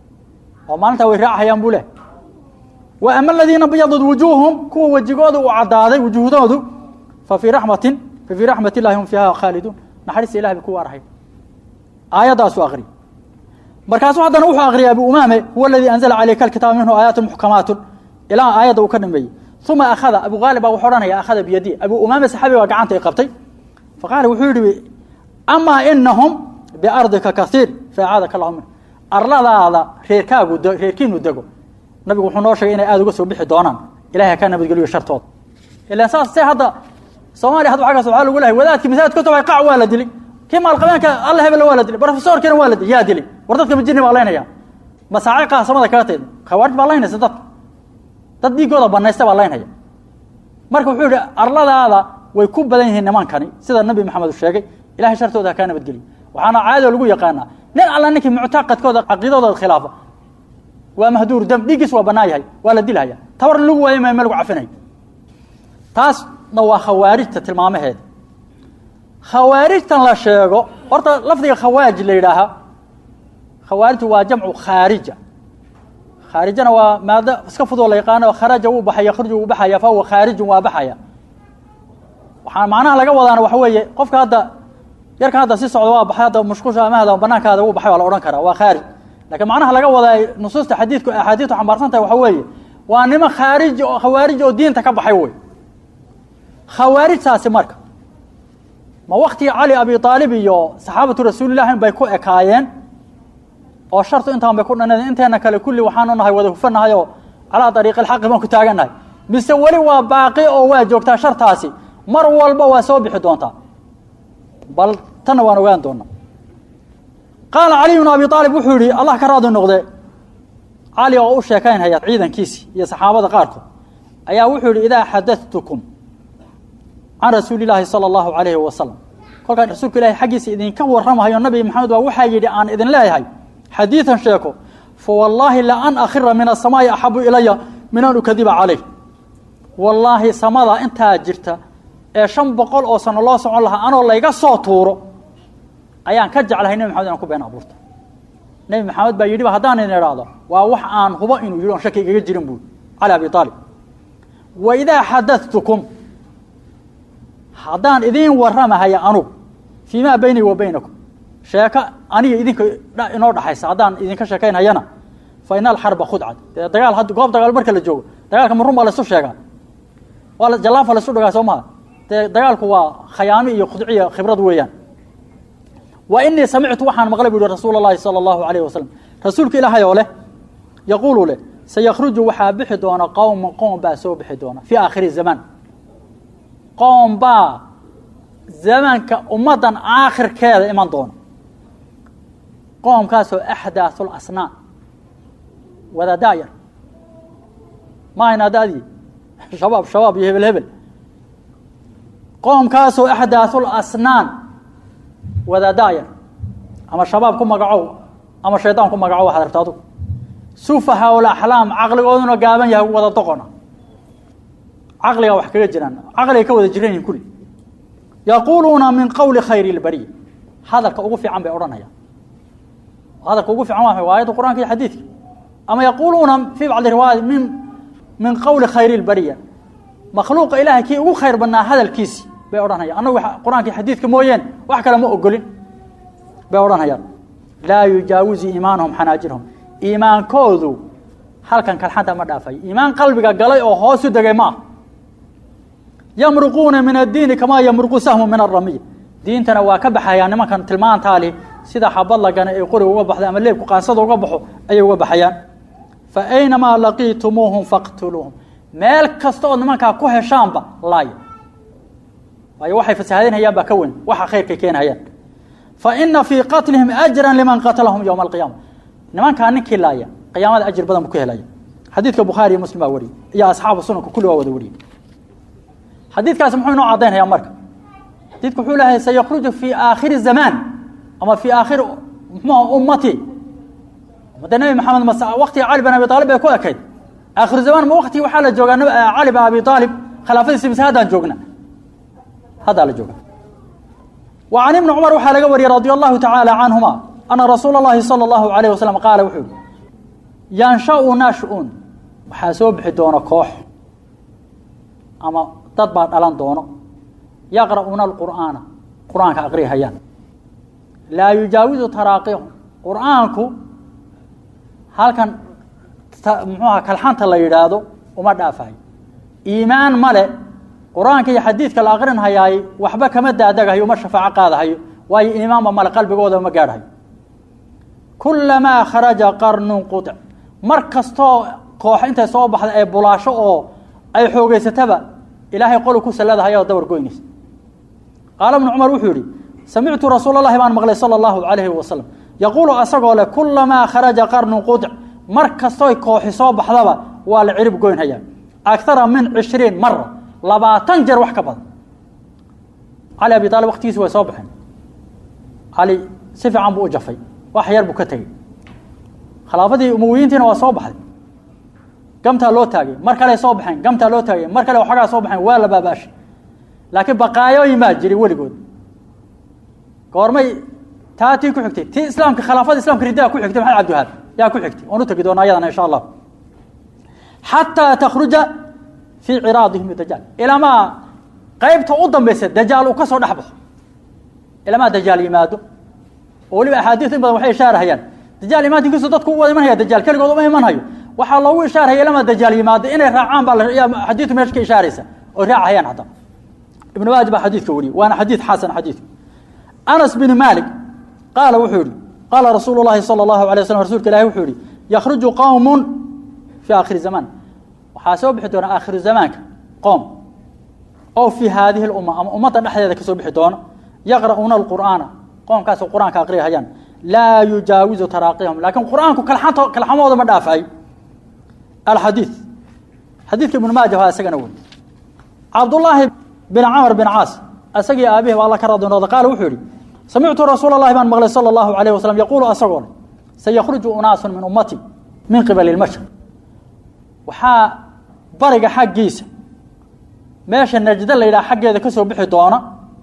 oo maalintaa way raacahayaan buu leh wa ama aladiina byadad wujuuhum kuwa wejigooda uu cadaaday wujuuhdoodu fa fii raxmatin fa fii raxmat illahi hum fiiha khaaliduun naxariista ilahi bay ku waarahay aayaddaasu akriy markaasuu haddana wuxuu akriyay abu umaame huwa aladii anzala calayka alkitaaba minhu aayaatu muxkamaatun ilaa aayadda uu ka dhameeyey uma akhada abu haalib baa wuxuu odhanaya akhada biyadi abu umaame saxaabi baa gacanta i qabtay faqaala wuxuu yidhi amaa inahum biardika kaiir faacaadaka allahu min arladaada reerkaagu reerkiinu dego nabigu wuxuu noo sheegay inay aada uga soo bixi doonaan ilahay ka nabadgeliyo shartooda ilan saas se hadda soomaaliya hadda xaggaas waxaa lagu lehay wadaadkii masaajid ka tobay qac waa la dilay kii maalqabeenka alla hebel waa la dilay brofesorkiina waa la dilay yaa dilay war dadka majirni baa laynaya masaaci qaasamada kaga tayd khawaarij baa laynaysa dadka dad dhiigooda banaysta baa laynaya marka wuxuu yihi arladaada way ku badan yihiin nimankani sida nabi maxamed uu sheegay ilahay shartooda ha kaa nabadgeliyo waxaana caadoo lagu yaqaanaa nin alla ninkii muctaqadkooda caqiidadooda khilaafa waa mahduur dam dhiiggiis waa banaan yahay waa la dilhaya tabar lagu waayo ma ma lagu cafinayo taasna waa khawaarijta tilmaamaheeda khawaarijtan la sheego horta lafdiga khawaarij la yidhaaha khawaarijtu waa jamcu khaarija khaarijana waa maado iska fudoo la yaqaano kharaja wuu baxay yakhruju wuu baxaya fa huwa khaarijun waa baxaya waxaa macnaha laga wadaana waxa weeye qofka hadda yarka hadda si socda waa baxay hadda mushqusha amahda banaankaada wuu baxay waa la odhan karaa waa khaarij lakiin macnaha laga wadaa nusuusta xadiidku axaadiistu xambaarsan tahay waxa weeye waa nimo khaarij oo khawaarij oo diinta ka baxay wey khawaarijtaasi marka ma waktigii cali abi aalib iyo saxaabatu rasuulillahi bay ku ekaayeen oo shartu intaan bay ku dhaneen inteena kale kulli waxaanu nahay wada hufanahay oo calaa ariiqi alxaqi baan ku taagannahay mise weli waa baaqi oo waa joogtaa shartaasi mar walba waa soo bixi doontaa bal tanna waan ogaan doonaa qaala caliy bnu abi aalib wuxuu yihi allah ka raadi noqde cali oo u sheekaynhaya ciidankiisi iyo saxaabada qaarkood ayaa wuxuu yihi idaa xadatukum can rasuuli illaahi sala allahu alayhi wasalam kolkaan rasuulka ilahi xaggiisa idinka warramahayo nabi maxamed baa waxaa yidhi aan idin leeyahay xadiidan sheeko fa wallaahi la an akhira min asamaa'i axabu ilaya min an ukadiba calayh wallaahi samada intaa jirta ee shan boqol oo sano loo socon lahaa anoo layga soo tuuro ayaan ka jeclahay nebi maxamed inaan ku been abuurto nebi maxamed baa yidhiba haddaan idin idhaahdo waa wax aan hubo inuu yidhi on shaki igaga jirin buuri cali abi aalib wa idaa xadatukum haddaan idiin warramahaya anugu fii maa beynii wa beynakum sheeko aniga idinka inoo dhaxaysa haddaan idinka sheekaynhayana fa ina alxarba khudcad dee dagaal had goob dagaal marka la joogo dagaalka marun baa laisu sheegaa waa jallaafa laisu dhagaa soo maha dee dagaalku waa khayaami iyo khudciya khibrad weeyaan wa inii samictu waxaan maqlay bu uhi rasuula اllahi salى اllahu alayh wasalam rasuulka ilaahay oo leh yaquulu leh sayakhruju waxaa bixi doona qowma qoom baa soo bixi doona fii aakhiri zamaan qoom baa zamanka ummaddan aakhirkeeda iman doona qoomkaasoo axdaaثu lasnaan wada daayar ma hayna daadii shabaab shabaab iyo hebel hebel qoomkaasoo axdaaثu lasnaan wada daayar ama shabaab ku magacow ama shaydaan ku magacow waxaad rabta adugu sufahaa alaxlaam caqligooduna gaaban yahay wada doqona caqligaa wax kaga jiraan caqliga ka wada jiran yihin kulli yaquuluuna min qowli khayri اlbariya hadalka ugu fiican bay odhanayaan hadalka ugu fiican waa waa ayadda qur'anka iyo xadiidka ama yaquuluuna fii bacdi riwaayat min min qowli khayri اlbariya makhluuqa ilaahay kii ugu khayr badnaa hadalkiisi bay odhanayaan annagu qur-aanka iyo xadiidka mooyeen wax kale ma ogolin bay odhanayaan laa yujaawizu iimaanuhum xanaajirhum iimaankoodu halkan kalxanta ma dhaafayo iimaan qalbiga galay oo hoosu degay ma ah yamruquuna min addiini kamaa yamruqu sahmu min aramiy diintana waa ka baxayaan nimankan tilmaantaali sida xabad lagana ay qoriga uga baxda ama leebku qaansada uga baxo ayay uga baxayaan fa aynamaa laqiitumuuhum faqtuluuhum meel kasta ood nimankaa ku heshaanba laaya waayo waxay fasahaadinhayaan baa ka weyn waxa khayrkay keenhayaan fa ina fii qatlihim ajran liman qatalahum yowma alqiyaama nimankaa ninkii laaya qiyaamada ajir badan buu ku helaya xadiidka bukhaari iyo muslim baa wariyey iyo asxaabu sunanka kulli waa wada wariyey xadiidkaasi muxuu inoo caddaynhayaa marka xadiidku wuxuu leeyahay sayakruju fii aakhiri zamaan ama fii aakhiri muxuuha ummati ummadda nebi maxamed mas waktiga cali bin abi aalib bay ku ekayd aakhiru zamaan ma wakti waxaa la joogaa cali bin abi aalib khilaafadiisi mise haddaan joogna haddaa la jooga wa can ibni cumar waxaa laga wariyey radi allahu tacaala canhuma ana rasuula اllahi salى اllahu alayh wasalam qaala wuxuu yihi yanshau nash-un waxaa soo bixi doona koox ama dad baa dhalan doono yaqra'uuna alqur'aana qur-aanka aqrihayaan laa yujaawizu taraaqihum qur'aanku halkan muxuuha kalxanta la yidhaahdo uma dhaafayo iimaan male qur-aanka iyo xadiidka la aqrinhayaay waxba kama daadagahayo uma shafaaco qaadahayo waayo iimaanba male qalbigooda ma gaadhayo kulamaa kharaja qarnun qutic mar kastoo koox intay soo baxda ee bulaasho oo ay xoogeysataba ilaahay qolu ku salladahay oo dabar goynaysa qaala ibnu cumar wuxuu yihi samictu rasuul allahi baan maqlay sala allahu calayhi wasalam yaquulu asagoo leh kulamaa kharaja qarnun qutic mar kastooy kooxi soo baxdaba waa la cirib goynhayaa akara min cishriin mara labaatan jeer wax ka badan cali abi aalib waktigiisi way soo baxeen cali si fiican buu u jafay wax yar buu ka tegey khilaafadii umawiyiintiina waa soo baxday gamtaa loo taagay mar kale soo baxeen gamtaa loo taagay mar kale waxoogaa soo baxeen waa la baabaashay laakiin baqaayooyin baa jiray weligood goormay taa tii ku xigtay tii islaamka khilaafada islamka ridaa ku xigtay maxamed cabdiwahaab yaa ku xigtay oon u tegi doona ayadana insha allah xataa takhruja fii ciraadihim dajaal ilamaa qaybta u dambaysa dajaal uu ka soo dhex baxo ilamaa dajaal yimaado oo weliba axaadiis in badan waxay ishaarahayaan dajaal imaantinkiisu dadku u wada imanhaya dajaal keligood uma imanhayo waxaa loogu ishaaraya ilamaa dajaal yimaado inay raacaan baa xadiidku meesha ka ishaaraysa oo raacahayaan hadda ibn maaji baa xadiidka wariyey waana xadiid xasan xadiidku anas bin malik qaala wuxuu yihi qaala rasuulu llahi salى اllahu alay waslam rsulka ilahi wuxuu yihi yakhruju qowmu fii aakhiri zamaan waxaa soo bixi doona aakhiru zamaanka qoom oo fii haadihi اlumma ama ummadda dhexdeeda kasoo bixi doono yaqra'uuna alqur'aana qoomkaasoo qur-aanka aqriyahayaan laa yujaawizu taraaqihum laakiin qur-aanku kalxanto kalxamooda ma dhaafayo alxadiid xadiidka ibnu maaja waa isagana wey cabdullaahi bin camr bin caas isagii aabihi ba alla ka radinooda qaala wuxuu yihi samictu rasuula اllahi baan maqlay salى اllahu alayh wasalam yaquulu asagoo le sayakhruju unaasu min ummati min qibali اlmashriq waxaa bariga xaggiisa meesha najdo la yidhaha xaggeeda ka soo bixi doona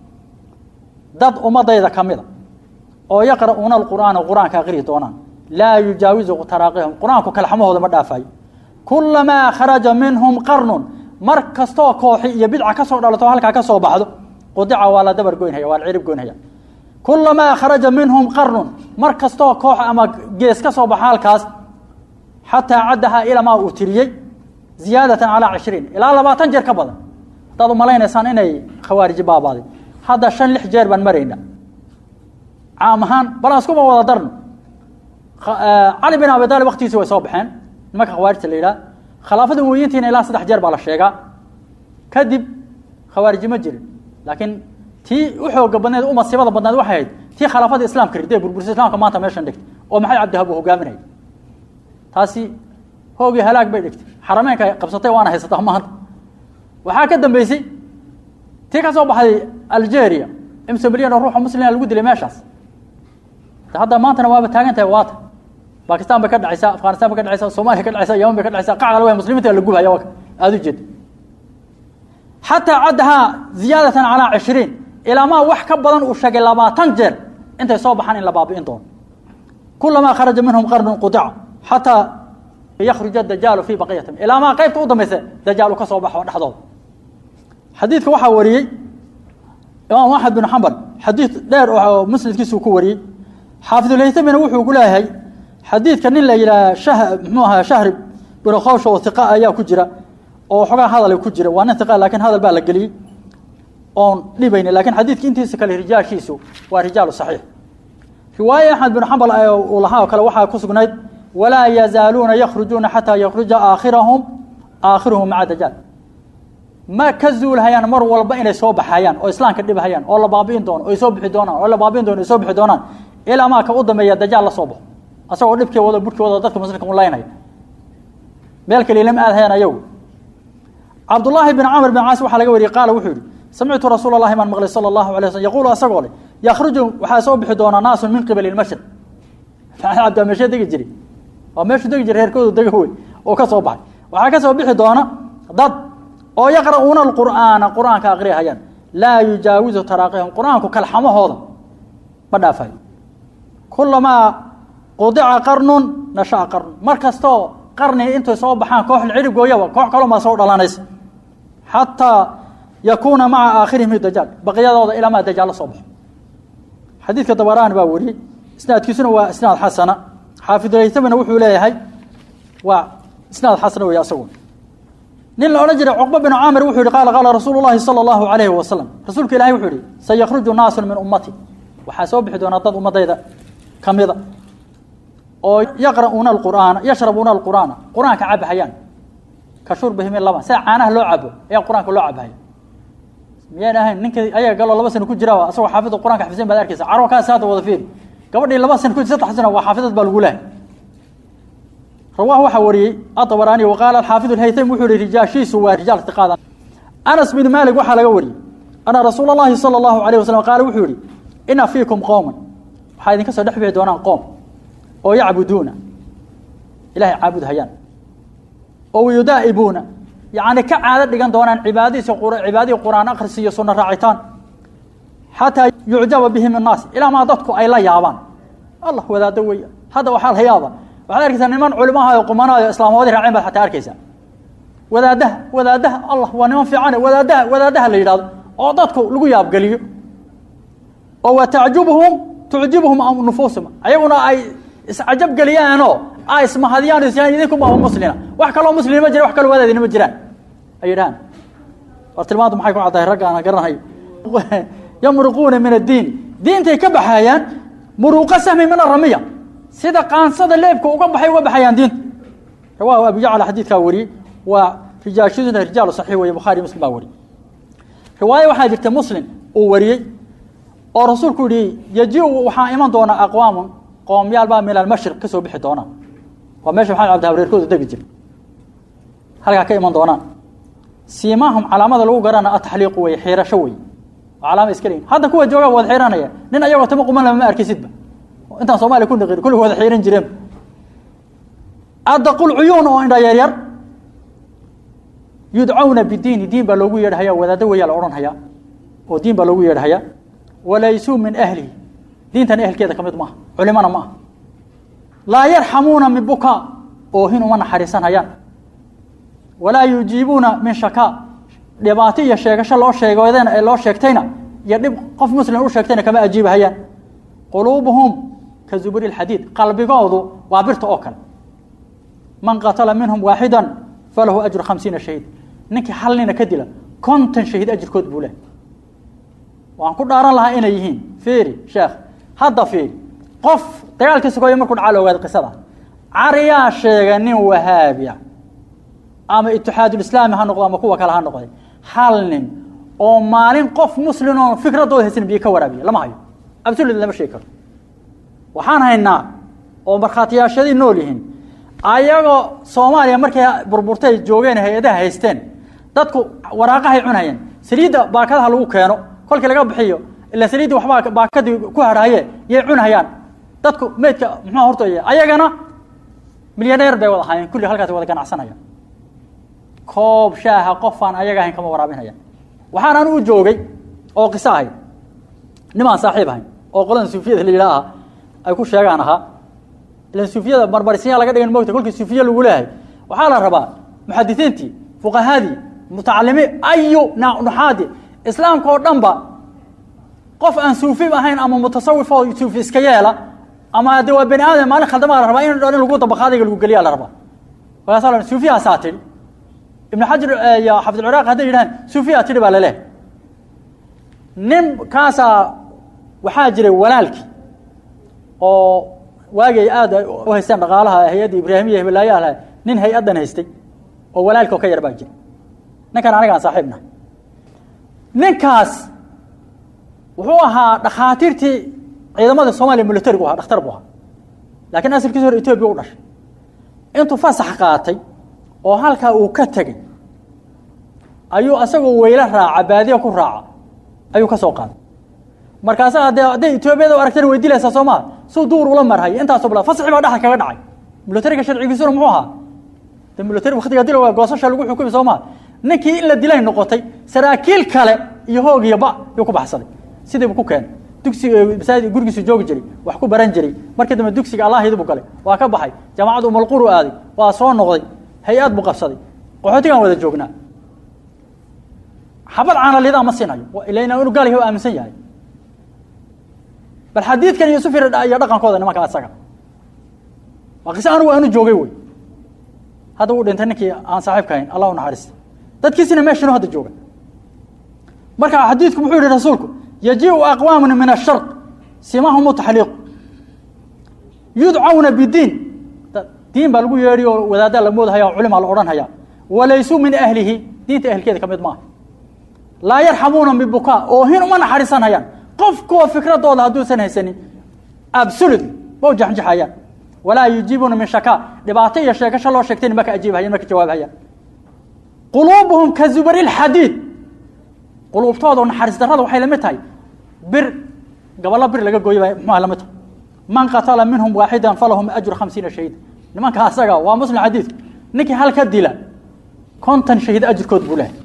dad ummadayda ka mida oo yaqra'uuna alqur'aana qur-aanka aqrihi doonaan laa yujaawizu taraaqihum qur-aanku kalxamahooda ma dhaafayo kulamaa kharaja minhum qarnun mar kastoo kooxi iyo bidca ka soo dhalato halkaa ka soo baxdo qudica waa la dabar goynhaya waa la cirib goynhaya kulamaa kharaja minhum qarnun mar kastoo koox ama gees ka soo baxa halkaas xataa caddahaa ilamaa uu tiriyey ziyaadatan calaa cishriin ilaa labaatan jeer ka badan haddaad umalaynaysaan inay khawaariji baabaaday hadda shan lix jeer baan marayna caam ahaan bal aan iskuba wada darno cali bin abi aalib waktigiisi way soo baxeen nimanka khawaarijta la yidhaha khilaafada umoyintiina ilaa saddex jeer baa la sheegaa kadib khawaariji ma jirin laakiin tii u xooga badneed u masiibada badneed waxay ahayd tii khilaafada islamka ridee burburisa islamka maanta meeshan dhigtay oo maxay cabdihab uu hogaaminaya taasi hoogii halaag bay dhigtay xarameynka ay qabsatay waana haysataa maanta waxaa ka dambeysay tii ka soo baxday algeria imsa milyan oo ruuxa muslima lagu dilay meeshaas hadda maantana waaba taagan tahay waata bakistan bay ka dhacaysaa afghanistan bay ka dhacaysaa somaaliya ka dhacaysaa yaman bay ka dhacaysaa qac alwa muslimiinta la gubhaya aada u jeeda xataa caddahaa ziyaadatan calaa cishriin ilaamaa wax ka badan uu sheegay labaatan jeer intay soo baxaan in la baabi'in doono kulamaa kharaja minhum qarnun qudica xataa yakhruja dajaalu fii baqiyatim ilaamaa qaybta u dambaysa dajaal uu ka soo baxo dhexdooda xadiidka waxaa wariyey imaam axmed bin xambal xadiid dheer oo musnadkiisuu ku wariyey xaafidulhaytamina wuxuu ku leeyahay xadiidka nin la yidhaha shah muxuu ahaa shahri bin khowsha oo hiqa ayaa ku jira oo xogaa hadal ku jira waa nin hiqa lakin hadal baa la geliyey oon dhibayni lakin xadiidka intiisa kale rijaashiisu waa rijaalu saxiix riwaaye axmed bin xambal uu lahaa oo kale waxaa ku sugnayd walaa yazaaluuna yakhrujuuna xataa yakhruja aakhirahum aakhiruhum maca dajaal ma ka zuulhayaan mar walba inay soo baxayaan oo islaamka dhibhayaan oo la baabi'in doono oy soo bixi doonaan oo la baabi'in doono ay soo bixi doonaan ilaa maa ka u dambeeya dajaal la soo baxo asagoo dhibkii wado burhkii wado dadka muslimka ulaynaya meel kale lama aadhayaan ayagu cabdullaahi bin camr bin caas waxaa laga wariyey qaala wuxuu yihi samictu rasuula allahi baan maqlay sala allahu alay slm yaquulu asagoo leh yakhruju waxaa soo bixi doonaa naasun min qibali lmashriq cabdaa meeshee degi jiri waa meeshuu degi jira reerkoodu dega wey oo ka soo baxay waxaa ka soo bixi doona dad oo yaqra'uuna alqur'aana qur'aanka aqriyahayaan laa yujaawizu taraaqihum qur'aanku kalxamahooda ma dhaafayo kulamaa qudica qarnun nasha'a qarnun mar kastoo qarni intay soo baxaan koox cirib gooyaba koox kaloma soo dhalanaysa xataa yakuuna maca aakhirihim dajaal baqiyadooda ilaa maa dajaal la soo baxo xadiidka dabaraani baa wariyey isnaadkiisuna waa isnaad xasana xaafidulhaytamina wuxuu leeyahay waa isnaad xasana wey asaguna nin la odhan jiray cuqba bin caamir wuxuu yihi qaala qaala rasuulu llahi sala allahu alayhi wasalam rasuulka ilahay wuxuu yihi sayakhruju naasun min ummati waxaa soo bixi doonaa dad ummadayda ka mida oo yaqra'uuna alqur'aana yashrabuuna alqur'aana qur-aanka cabahayaan ka shurbihim in laba sida caanaha loo cabo ayaa qur-aanka loo cabahaya miyaan ahayn ninka ayaga galoo laba sana ku jira asagoo xaafida qur-anka xafisan baad arkaysa carwa kaas hadda wada fiiri gabadhii laba sana ku saddex sana waa xaafidad baa lagu lehay rawah waxaa wariyey aabaraani waqaala xaafid haytami wuxuu yihi rijaashiisu waa rijaal tiqaada anas bin malik waxaa laga wariyey ana rasuula اllahi salى اllahu alayh wasalam qaala wuxuu yihi ina fiikum qowman waxaa idinka soo dhex bixi doonaan qoom oo yacbuduuna ilahay caabud hayaan oo yudaa'ibuuna yacni ka caado dhigan doonaan cibaadadiisa cibaadihii qur'aan akhris iyo sunno raacitaan xataa yucjaba bihim الnaas ilaa maa dadku ay la yaabaan allah wadaado weya hadda waxaa la yaaba waxaad arkaysaa niman culimahaayo qumanaayo islaamoodii raaceen baad xataa arkaysaa wadaadaha wadaadaha allah waa niman fiicane wadaadaha wadaadaha la yidhahdo oo dadku lagu yaabgeliyo oo wa tacjubuhum tucjibuhum nufuusum ayaguna ay iscajab geliyaanoo ay ismahadiyaan isyaan idinkuma muslina wax kaloo muslima ma jira wax kaloo wadaadina ma jiraan ay yidhahaan war tilmaantu maxay ku caddahay ragga aan garanayo yamruquuna min addiin diintay ka baxayaan muruuqa sahmi min aramiya sida qaansada leebka uga baxay uga baxayaan diinta rawaahu abu jacla xadiidkaa wariyey waa rijaashaduna rijaalu saxiix weye bukhaari muslim baa wariyey riwaaye waxaa jirta muslim uu wariyey oo rasuulku yihi yaji-u waxaa iman doona aqwaamun qoomyaal baa min almashriq ka soo bixi doonaan waa meesha maxamed cabdi habreerkooda degi jira halkaa ka iman doonaan siimaahum calaamada lagu garana ataxliiqu wey xiirasho wey waa calaama iska leyin hadda kuwa joogaa wada xiiranaya nin ayagoo tama quman lama ma arkaysidba intaan soomaliya ku naqin kulli wada xiiran jireen adaqul cuyuun oo indha yar yar yudcawna bidiini diin baa loogu yeedhahaya wadaado weyaa la odhanhayaa oo diin baa loogu yeedhahayaa walaysuu min ahlihi diintan ehelkeeda ka mid maaha culimana ma aha laa yarxamuuna min bukaa oohin uma naxariisanhayaan walaa yujiibuuna min shakaa dhibaato iyo sheegasho loo sheegoodena ee loo sheegtayna iyo dhib qof muslim u sheegtayna kama ajiibahayaan quluubuhum ka zuburi lxadiid qalbigoodu waa birta oo kale man qatala minhum waaxida falahu ajru khamsiina shahiid ninkii hal nina ka dila konton shahiid ajirkood buu leh waan ku dhaaran lahaa inay yihiin fiiri sheekh hadda fiiri qof dagaalkii sugooya markuu dhacaa la ogaada qisada cariyaa sheega nin wahaabiya ama itixaadulislaami ha noqdo ama kuwa kale ha noqday hal nin oo maalin qof muslim oo fikradooda haysan biyo ka waraabiya lama hayo absolut lama sheegi karo waxaan haynaa oo markhaatiyaashadii nool yihiin ayagoo soomaaliya markay burburtay joogeen hay-adaha haysteen dadku waraaqahay cunayeen saliidda baakadaha lagu keeno kolkii laga bixiyo ila saliiddi waxbaa baakadii ku harhaye yay cunhayaan dadku meydka muxua hortooya ayagana milyaneer bay wada ahaayeen kulli halkaas wada ganacsanayaan koob shaaha qofaan ayaga ahayn kama waraabinhayaan waxaan anu u joogay oo qiso ahayd nimaan saaxiib ahayn oo qoladan suufiyada la yidhaah ay ku sheegaan ahaa ilan suufiyada marmarisinya laga dhigan mogta kolkii suufiye lagu leeyahay waxaa la rabaa muxadisiintii fuqahadii mutacalimiin ayu nuxaadi islaamka oo dhan ba qof aan suufi ahayn ama mutasawif oo suufi iska yeela ama de waa bani aadam maalin khaldama la rabaa in dhan in lagu dabaqaadiga lagu geliya la rabaa markaasa la suufiyahaasaa tidhi ibnu xajar iyo xafidulciraaq hadday yidhahaan suufiyaa tidhi baa laleehay nin kaasaa waxaa jiray walaalkii oo waagay aad u haysteen dhaqaalaha hay-adda ibraahimiya hibalaayaha laha nin hay-addan haystay oo walaalkii oo ka yar baa jira ninkan anigaan saaxiibna ninkaas wuxuu ahaa dhakhaatiirtii ciidamada soomaliya militarigu ahaa dhakhtar buu ahaa laakiin asalkiisa hore etoobiya u dhashay intuu fasax qaatay oo halkaa uu ka tegey ayuu asagoo weylo raaca baadiya ku raaca ayuu ka soo qaaday markaasa de hadday etoobiyada u aragtana way dilaysaa soo maa suu duur ula marhay intaasoo bla fasaxi baa dhexda kaga dhacay militariga sharcigiisuna muxuu ahaa de militari waktiga dila waa goosasha lagu xukumi soo maa ninkii in la dilay noqotay saraakiil kale iyo hoog iyo ba yuu ku baxsaday sidiibu ku keenay dugsiga masaajid gurigiisu joogi jiray wax ku baran jiray markii dambe dugsiga allahiyadu galay waa ka baxay jaamacaddu umalquru aaday waa soo noqday hay-ad buu qabsaday qaxootigaan wada joognaa xabad caanalidaa ma siinayo ilan inu gaal yahay o aaminsan yahay bal xadiidkan iyo sufir iyo dhaqankooda nimanka asaga waa qise anugu aanu joogay wey hadda uu dhintay ninkii aan saaxiibka hayn allah u naxariista dadkiisina meeshanu hadda jooga marka xadiidku muxuu yihi rasuulku yajiu aqwaamun min ashar simahum taxliiqu yudcawna bidiin diin baa lagu yeedhi oo wadaaddaa la moodahaya o culimaa la odhanhaya walaysuu min ahlihi diinta ehelkeeda ka mid maaha laa yarxamuuna bibukaa oohin uma naxariisanhayaan qofkuwa fikradooda hadduusan haysanin absolutely ma u jaxjaxayaan walaa yujiibuuna min shakaa dhibaato iyo sheegasho loo sheegtayna ma ka ajiibhayaan ma ka jawaabhayaan quluubuhum ka zubari lxadiid quluubtooda naxariis darrada waxay lamid tahay bir gaballo bir laga gooyay bay muxuha lamid tahay man qatala minhum waaxidan falahum ajru khamsiina shahiida nimanka asaga waa muslim xadiidku ninkii hal ka dila konton shahiid ajirkood buu lehay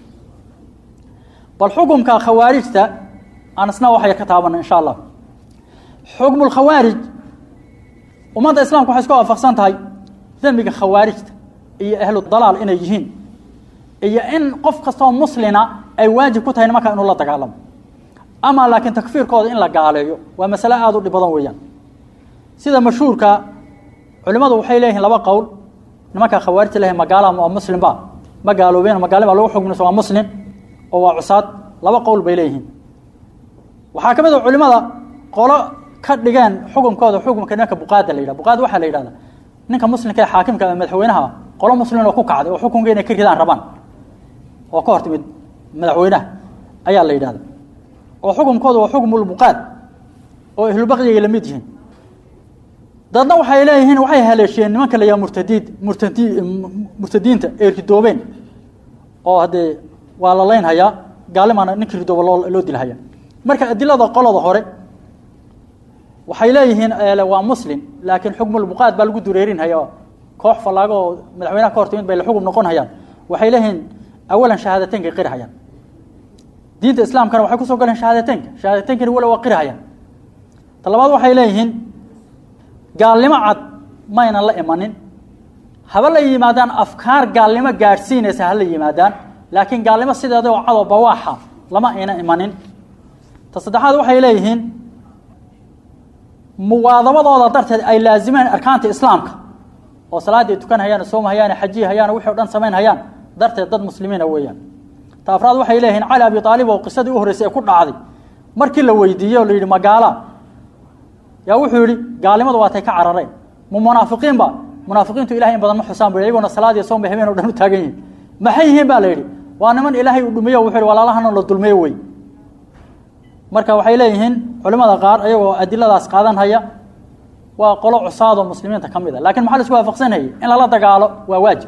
bal xukumka khawaarijta aan isna waxay ka taabana insha allah xukmu lkhawaarij ummadda islaamka waxay isku waafaqsan tahay dembiga khawaarijta iyo ahlu dalaal inay yihiin iyo in qof kastoo muslina ay waajib ku tahay nimanka inuu la dagaalamo ama laakiin takfiirkooda in la gaaleeyo waa masale aada u dhib badan weeyaan sida mashhuurka culimmadu waxay leeyihiin laba qowl nimanka khawaarijta lehay magaala waa muslimba ma gaaloobeen magaali baa lagu xukminaysa waa muslim oo waa cusaad laba qowl bay leeyihiin waxaa ka mid a culimada qolo ka dhigeen xukunkooda xukumka nimanka buqaada la yidhah buqaada waxaa la yidhahda ninka muslimka ee xaakimka ama madaxweynaha qolo muslimin oo ku kacday oo xukunka inay ka ridaan rabaan oo ka hor timid madaxweynaha ayaa la yidhahda oo xukunkooda waa xukmulbuqaad oo ahlubaqyigay la mid yihiin dadna waxay leeyihiin waxay haleeshiyeen nimanka la yaha murtadiid murtadi murtadiinta ee ridoobeen oo haddee waa la laynhayaa gaalimaana ninkii ridooba loo loo dilhaya marka adilada qolada hore waxay leeyihiin waa muslim laakiin xukmulbuqaad baa lagu dureerinhaya koox fallaago oo madaxweynaha ka hor timid bay la xukm noqon hayaan waxay leeyihiin awalan shahaadateynka qiri hayaan diinta islaamkana waxay kusoo galeen shahaadateynka shahaadatenkana wala waa qiri hayaan ta labaad waxay leeyihiin gaalnimo cad maynan la imanin haba la yimaadaan afkaar gaalnimo gaadhsiinaysa hala yimaadaan laakiin gaalnimo sideeda oo cadoo bawaaxa lama ayna imanin ta saddexaad waxay leeyihiin muwaadabadooda darteed ay laazimeen arkaanta islaamka oo salaaddii tukan hayaan soom hayaan xajiyi hayaan wixii o dhan samayn hayaan darteed dad muslimiina weeyaan ta afraad waxay leeyihiin cali abi aalib oo qisadii u horreysay ee ku dhacday markii la weydiiyey oo la yidhi magaala yaa wuxuu yihi gaalnimadu waatay ka carareen ma munaafiqiinba munaafiqiintu ilahay in badan ma xusaan bu iyagona salaad iyo soom bay habeen o dhan u taagan yihin maxay yihiin ba la yidhi waa niman ilaahay uu dhumiyo wuxu yhi walaalahana la dulmiyo wey marka waxay leeyihiin culimada qaar ayagoo adiladaas qaadan haya waa qolo cusaadoo muslimiinta ka mid a lakin maxaa la isku waafaqsanayay in lala dagaalo waa waajib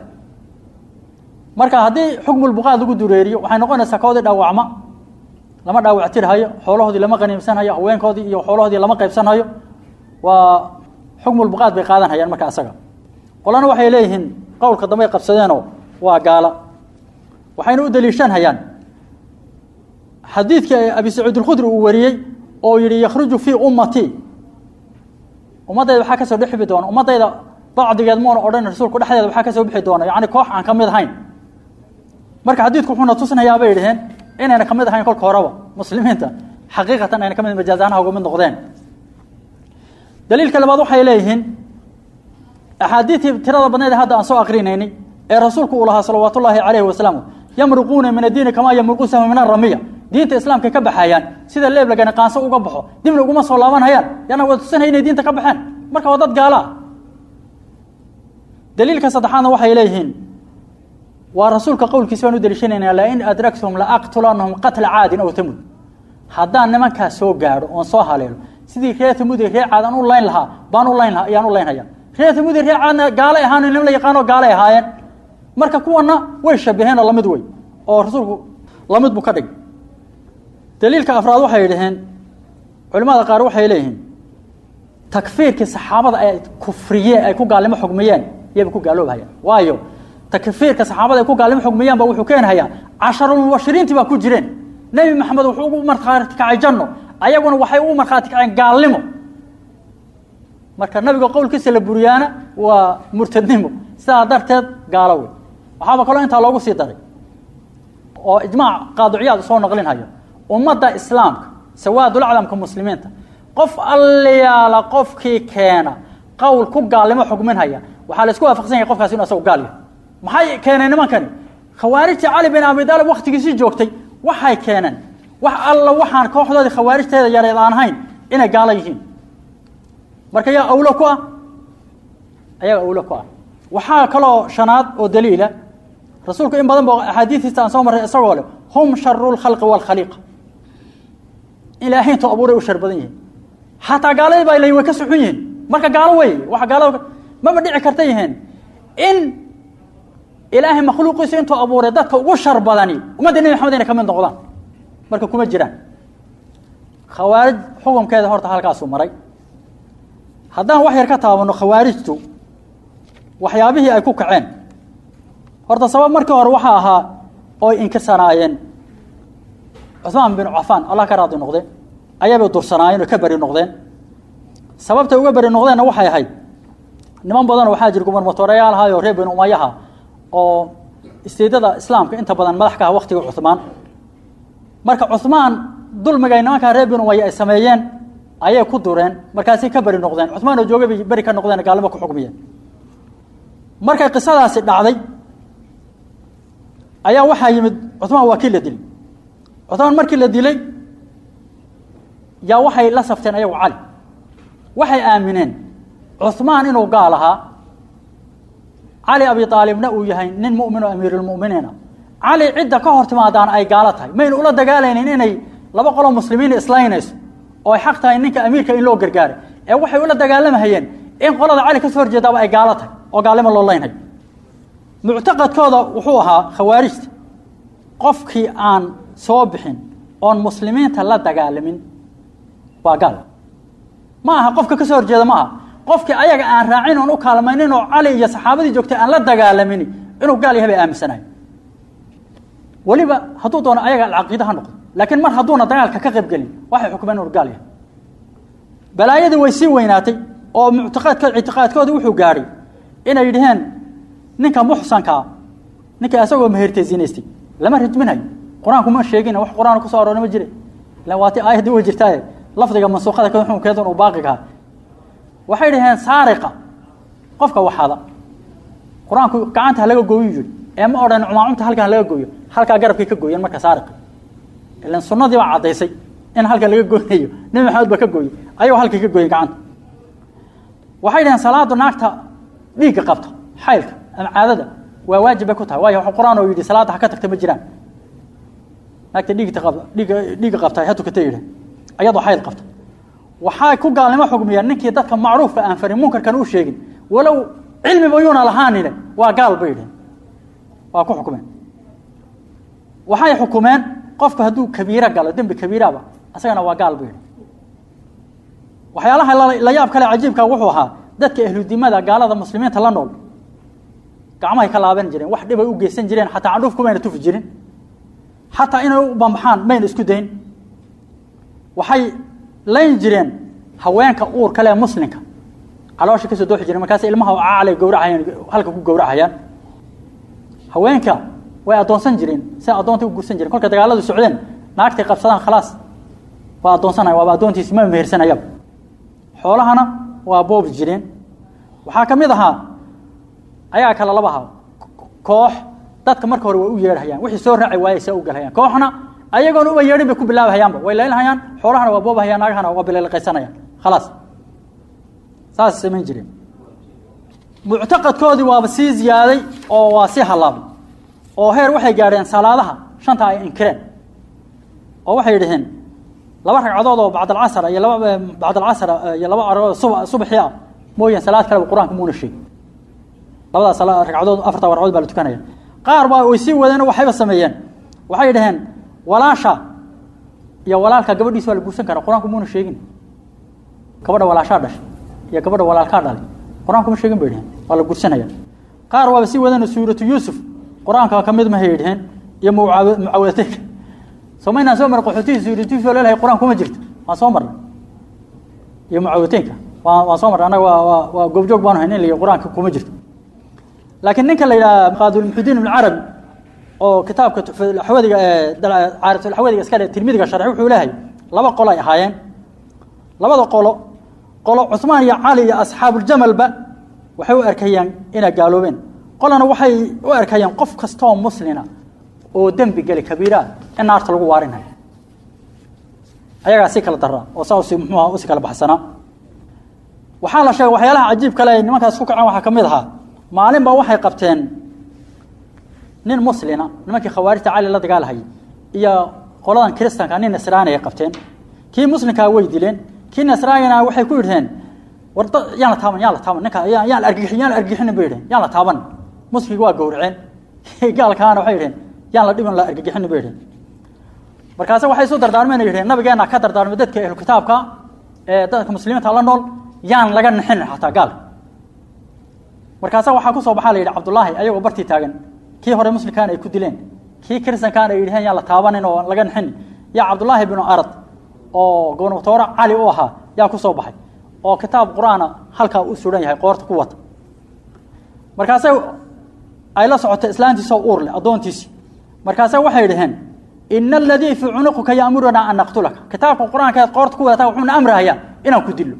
marka haddii xukmulbuqaad lagu dureeriyo waxay noqonaysaa koodii dhaawacma lama dhaawactirhayo xoolahoodii lama qaniimsanhayo haweenkoodii iyo xoolahoodii lama qaybsanhayo waa xukmulbuqaad bay qaadan hayaan marka asaga qolana waxay leeyihiin qowlka dambey qabsadeenoo waa gaala waxayna u daliishan hayaan xadiidkii abi sacuud alkhudri uu wariyey oo yihi yakhruju fii ummatii ummaddayda waxaa kasoo dhexbi doona ummaddayda bacdigeed muuna odhan rasuulku dhexdeeda waxaa kasoo bixi doona yani koox aan ka mid ahayn marka xadiidku wuxuuna tusinayaa bay dhaheen inayna ka mid ahayn kolka horeba muslimiinta xaqiiqatan ayna ka mid majaazanaha uga mid noqdeen daliilka labaad waxay leeyihiin axaadiidtii tirada badneed hadda aan soo akrinaynay ee rasuulku uu lahaa salawaat ullaahi calayhi wasalaam yamruquuna min addiini kamaa yamruqu sahmu min aramiya diinta islaamka ka baxayaan sida leeb lagana qaanso uga baxo dibna uguma soo laabanhayaan yana waa tusinaya inay diinta ka baxeen marka waa dad gaala ah daliilka saddexaadna waxay leeyihiin waa rasuulka qowlkiisa baan u daliishanayna lain adraktum laaqtulanahum qatla caadin aw tamud haddaan nimankaas soo gaadho oon soo haleelo sidii reer tamud iyo reer caad aan u layn lahaa baan u layn lahaa ayaan u laynhaya reer tamud iyo reer caadna gaalay ahaan nim la yaqaano gaalay ahaayeen marka kuwana way shabaheen oo lamid wey oo rasuulku lamid buu ka dhigay daliilka afraad waxay dhaheen culimada qaar waxay leeyihiin takfiirkii saxaabada ay kufriyeen ay ku gaalnimo xugmiyeen iyaba ku gaaloobhayaan waayo takfiirka saxaabada ay ku gaalnimo xugmiyaan ba wuxuu keenhayaa casharulmubashiriintii baa ku jireen nebi maxamed wuxuu ugu markhaati kacay janno ayaguna waxay ugu markhaati kaceen gaalnimo marka nabiga qowlkiisa la buriyaana waa murtadnimo sidaa darteed gaalo wey waxaaba kaloo intaa loogu sii daray oo ijmaac qaadiciyaad soo naqlinhayo ummadda islaamka sawaadulaclamka muslimiinta qof alliyaala qofkii keena qowl ku gaalnimo xugminhaya waxaa la isku waafaqsan yahay qofkaasi inu asagu gaal yahay maxay keeneen nimankani khawaarijtii cali bin abi daalib waktigiisii joogtay waxay keeneen wax alla waxaan kooxdoodii khawaarijteeda yareed aan ahayn inay gaalo yihiin marka yaa awlo ku ah ayaga awlo ku ah waxaa kaloo shanaad oo daliila rasuulku in badan ba axaadiistiisa aan soo marray isagoo leh hum sharu lkhalqi waalkhaliiqa ilaahay intuu abuuray u shar badan yihiin xataa gaaladii baa leyin way ka suxun yihiin marka gaalo wey waa gaalada maba dhici karta yihiin in ilaahay makhluuqiisa intuu abuuray dadka ugu shar badani ummadda nebi maxamed inay ka mid noqdaan marka kuma jiraan khawaarij xukunkeeda horta halkaasuu maray haddaan wax yar ka taabano khawaarijtu waxyaabihii ay ku kaceen horta sabab markii hore waxaa ahaa oy inkirsanaayeen cuثmaan bin cafaan allah ka raadi noqde ayaybay dursanaayeen oo ka beri noqdeen sababtay uga beri noqdeenna waxay ahayd niman badan waxaa jira gumarmatooreyaal ahaayo reer binu umayaha oo istiidada islaamka inta badan madax ka ah waktiga cuثmaan marka cuثmaan dulmigay nimankaa reer binu umaya ay sameeyeen ayay ku dureen markaasay ka beri noqdeen cuثmaan oo joogay bay beri ka noqdeen gaalnimo ku xukmiyeen markay qisadaasi dhacday ayaa waxaa yimid cuثmaan waa kii la dilay cuثmaan markii la dilay yaa waxay la safteen ayagu cali waxay aamineen cuثmaan inuu gaal ahaa cali abi aalibna uu yahay nin mumin oo amiirulmuminiina cali cidda ka hor timaadaan ay gaalo tahay mayna ula dagaalaynin inay laba qoloo muslimiin islaynayso oo ay xaq tahay ninka amiirka in loo gargaaray ee waxay ula dagaalamahayeen in qolada cali kasoo horjeedaaba ay gaalo tahay oo gaalnimo loo laynhayo muctaqadkooda wuxuu ahaa khawaarijta qofkii aan soo bixin oon muslimiinta la dagaalamin waa gaal ma aha qofka ka soo horjeeda ma aha qofkii ayaga aan raacin oon u kaalmaynin oo cali iyo saxaabadii joogtay aan la dagaalamin inuu gaal yahay bay aaminsanayo weliba hadduu doono ayaga alcaqiida ha noqdo laakiin mar hadduuna dagaalka ka qayb gelin waxay xukmeen inuu gaal yahay balaayadii way sii weynaatay oo muctaqaadkood ictiqaadkooda wuxuu gaadhay inay yidhaheen ninka muxsankaa ninka isagoo mehertay zinaystay lama rajminayo qur-aanku ma sheegin wax qur-aan kusoo aroora ma jire ilan waati aayaddii way jirtaaye lafdiga mansuuqada ka xukunkeedan uu baaqigaha waxay dhaheen saariqa qofka waxada qur-aanku gacanta halaga gooyu yidhi ee ma odhan cumaacumta halkan halaga gooyo halkaa garabkay ka gooyeen marka saariqa ilan sunnadii baa caddaysay in halkan laga gooynayo nebi maxamed baa ka gooyey ayagoo halkay ka gooyen gacanta waxay dhaheen salaadu naagta dhiigga qabta xaylka ama caadada waa waajib bay ku tahay waayo qur-aan oo yidhi salaadda ha ka tagta ma jiraan naagta dhiigta qabta dhiigga dhiigga qabta ha tukata yidhi ayadoo xayl qabta waxay ku gaalnimo xugmiyeen ninkii dadka macruufka aan farin munkarkan u sheegin walow cilmiba yuuna lahaanine waa gaal bay yidhaheen waa ku xukumeen waxay xukumeen qofku hadduu kabiiro galo dembi kabiiraba asagana waa gaal bay yidhi waxyaalaha la yaab kale cajiibka wuxuu ahaa dadka ahludimada gaalada muslimiinta la nool gacmahay ka laaban jireen wax dhibay u geysan jireen xataa candhuufku mayna tufi jirin xataa inay u bambaxaan mayna isku dayn waxay layn jireen haweenka uur kale ee muslimka caloosha kasoo dooxi jireen markaas ilmaha caalay gowracayaan halka ku gowracayaan haweenka way addoonsan jireen si addoonta u guursan jireen kolka dagaaladu socdeen naagtay qabsadaan khalaas waa addoonsanaya waaba addoontiisi ma mehersanayaba xoolahana waa boobi jireen waxaa ka mid ahaa ayaa kale laba ahaa koox dadka marka hore way u yeedhayaan wixii soo raaci waayey see u galhayaan kooxna ayagoona uba yeedhin bay ku bilaabahayaanba way laylhayaan xoolahana waa boobahayaan naagahana waa bilaliqaysanayaan khalaas saas samayn jireen muctaqadkoodii waaba sii ziyaaday oo waa sii hallaabay oo heer waxay gaadheen salaadaha shanta ay inkireen oo waxay dhaheen laba ragcadood oo bacdalcasr iyo laba bacdalcasr iyo laba aragood suba subaxii ah mooyaan salaad kaleba qur-aanka muuna sheegin labadaas ragcadood afarta ragcadood baa la tukanaya qaar baa way sii wadeen oo waxayba sameeyeen waxay dhaheen walaasha iyo walaalka gabadhiisa waa la guursan karaa qur-aanku muuna sheegin gabadha walaashaa dhashay iyo gabadha walaalkaa dhalay qur-aanku ma sheegin bay dhaheen waa la guursanaya qaar waaba sii wadeen suuratu yuusuf qur-aanka ka mid mahay dhaheen iyo mucawadateynka somaynaan soo marnay qaxootihi suuratu yuusuf oo leelahay qur-aan kuma jirto waan soo marnay iyo mucawadateynka waa waan soo marnay annaga waa waa waa goobjoog baanu hayn in la qur-aanka kuma jirto laakiin ninka la yidhaha qaadulmuxudiin ibn carabi oo kitaabka xawadiga caarifatulxawadiga iska dhe tirmidiga sharxi wuxuu leeyahay laba qolo ay ahaayeen labada qolo qolo cusmaan iyo cali iyo asxaabuuljamalba waxay u arkayaan inay gaaloobeen qolana waxay u arkayaan qof kastaoo muslina oo dembi geli kabiira in naarta lagu waarinayo ayagaa si kala daraa oo saa usi muxuuha usi kala baxsanaa waxaa la sheegay waxyaalaha cajiib kale ay nimankaas ku kaceen waxaa ka mid ahaa maalin ba waxay qabteen nin muslina nimankii khawaarijta cali la dagaalhayay iyo qoladan kiristanka nin nasraani ay qabteen kii muslimkaa way dileen kii nasraanina waxay ku yidhaheen war yaan la taaban yaan la taaban ninka yaan la argixin yaan la argixinin bay yidhaheen yaan la taaban muslimkii waa gowraceen gaalkaana waxay yidhaheen yaan la dhibin la argixinin bay yidhaheen markaase waxay isu dardaarmeen yidhaheen nabigeena ka dardaarmay dadka ehlu kitaabka ee dadka muslimiinta la nool yaan laga nixinin xataa gaalka markaasa waxaa kusoo baxaa la yidhi cabdullaahi ayagoo bartii taagan kii hore muslimkaana ay ku dileen kii kristankaana ay yidhaheen yaan la taabanin oo laga nixinin yaa cabdullaahi binu arad oo gobnatoore cali u ahaa yaa ku soo baxay oo kitaab qur-aana halkaa u suran yahay qoorta ku wata markaase ay la socoto islaantiisoo uur leh addoontiisii markaase waxay dhaheen ina aladii fii cunuqika yaamurunaa an naqtulaka kitaabka qur-aanka eed qoorta ku wadataa wuxuuna amrahayaa inaan ku dillo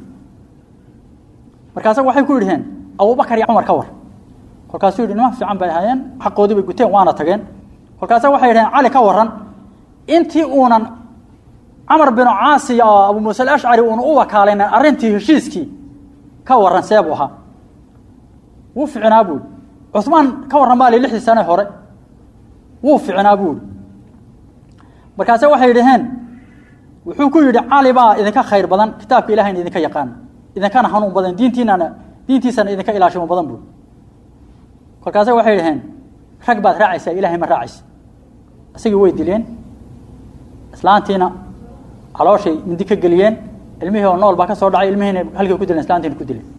markaase waxay ku yidhaheen abubakar iyo cumar ka war kolkaasuu yidhi niman fiican bay ahaayeen xaqoodii bay guteen waana tageen kolkaase waxay yidhaheen cali ka waran intii uunan camar binu caasi oo abu muuse alashcari uuna u wakaalaynan arrintii heshiiskii ka waran seebuu ahaa wuu ficinaa buuhi cusmaan ka warran baa li lixdii sane hore wuu ficinaa buuhi markaase waxay dhaheen wuxuu ku yidhi cali baa idinka khayr badan kitaabka ilahayna idinka yaqaana idinkana hanuun badan diintiinana diintiisana idinka ilaashimo badan buuhi kolkaase waxay dhaheen rag baad raacaysaa ilahay ma raacaysa isagii way dileen islaantiina calooshay mindi ka geliyeen ilmihii oo nool baa ka soo dhacay ilmihiina halkii ku dileen islaantiina ku dileen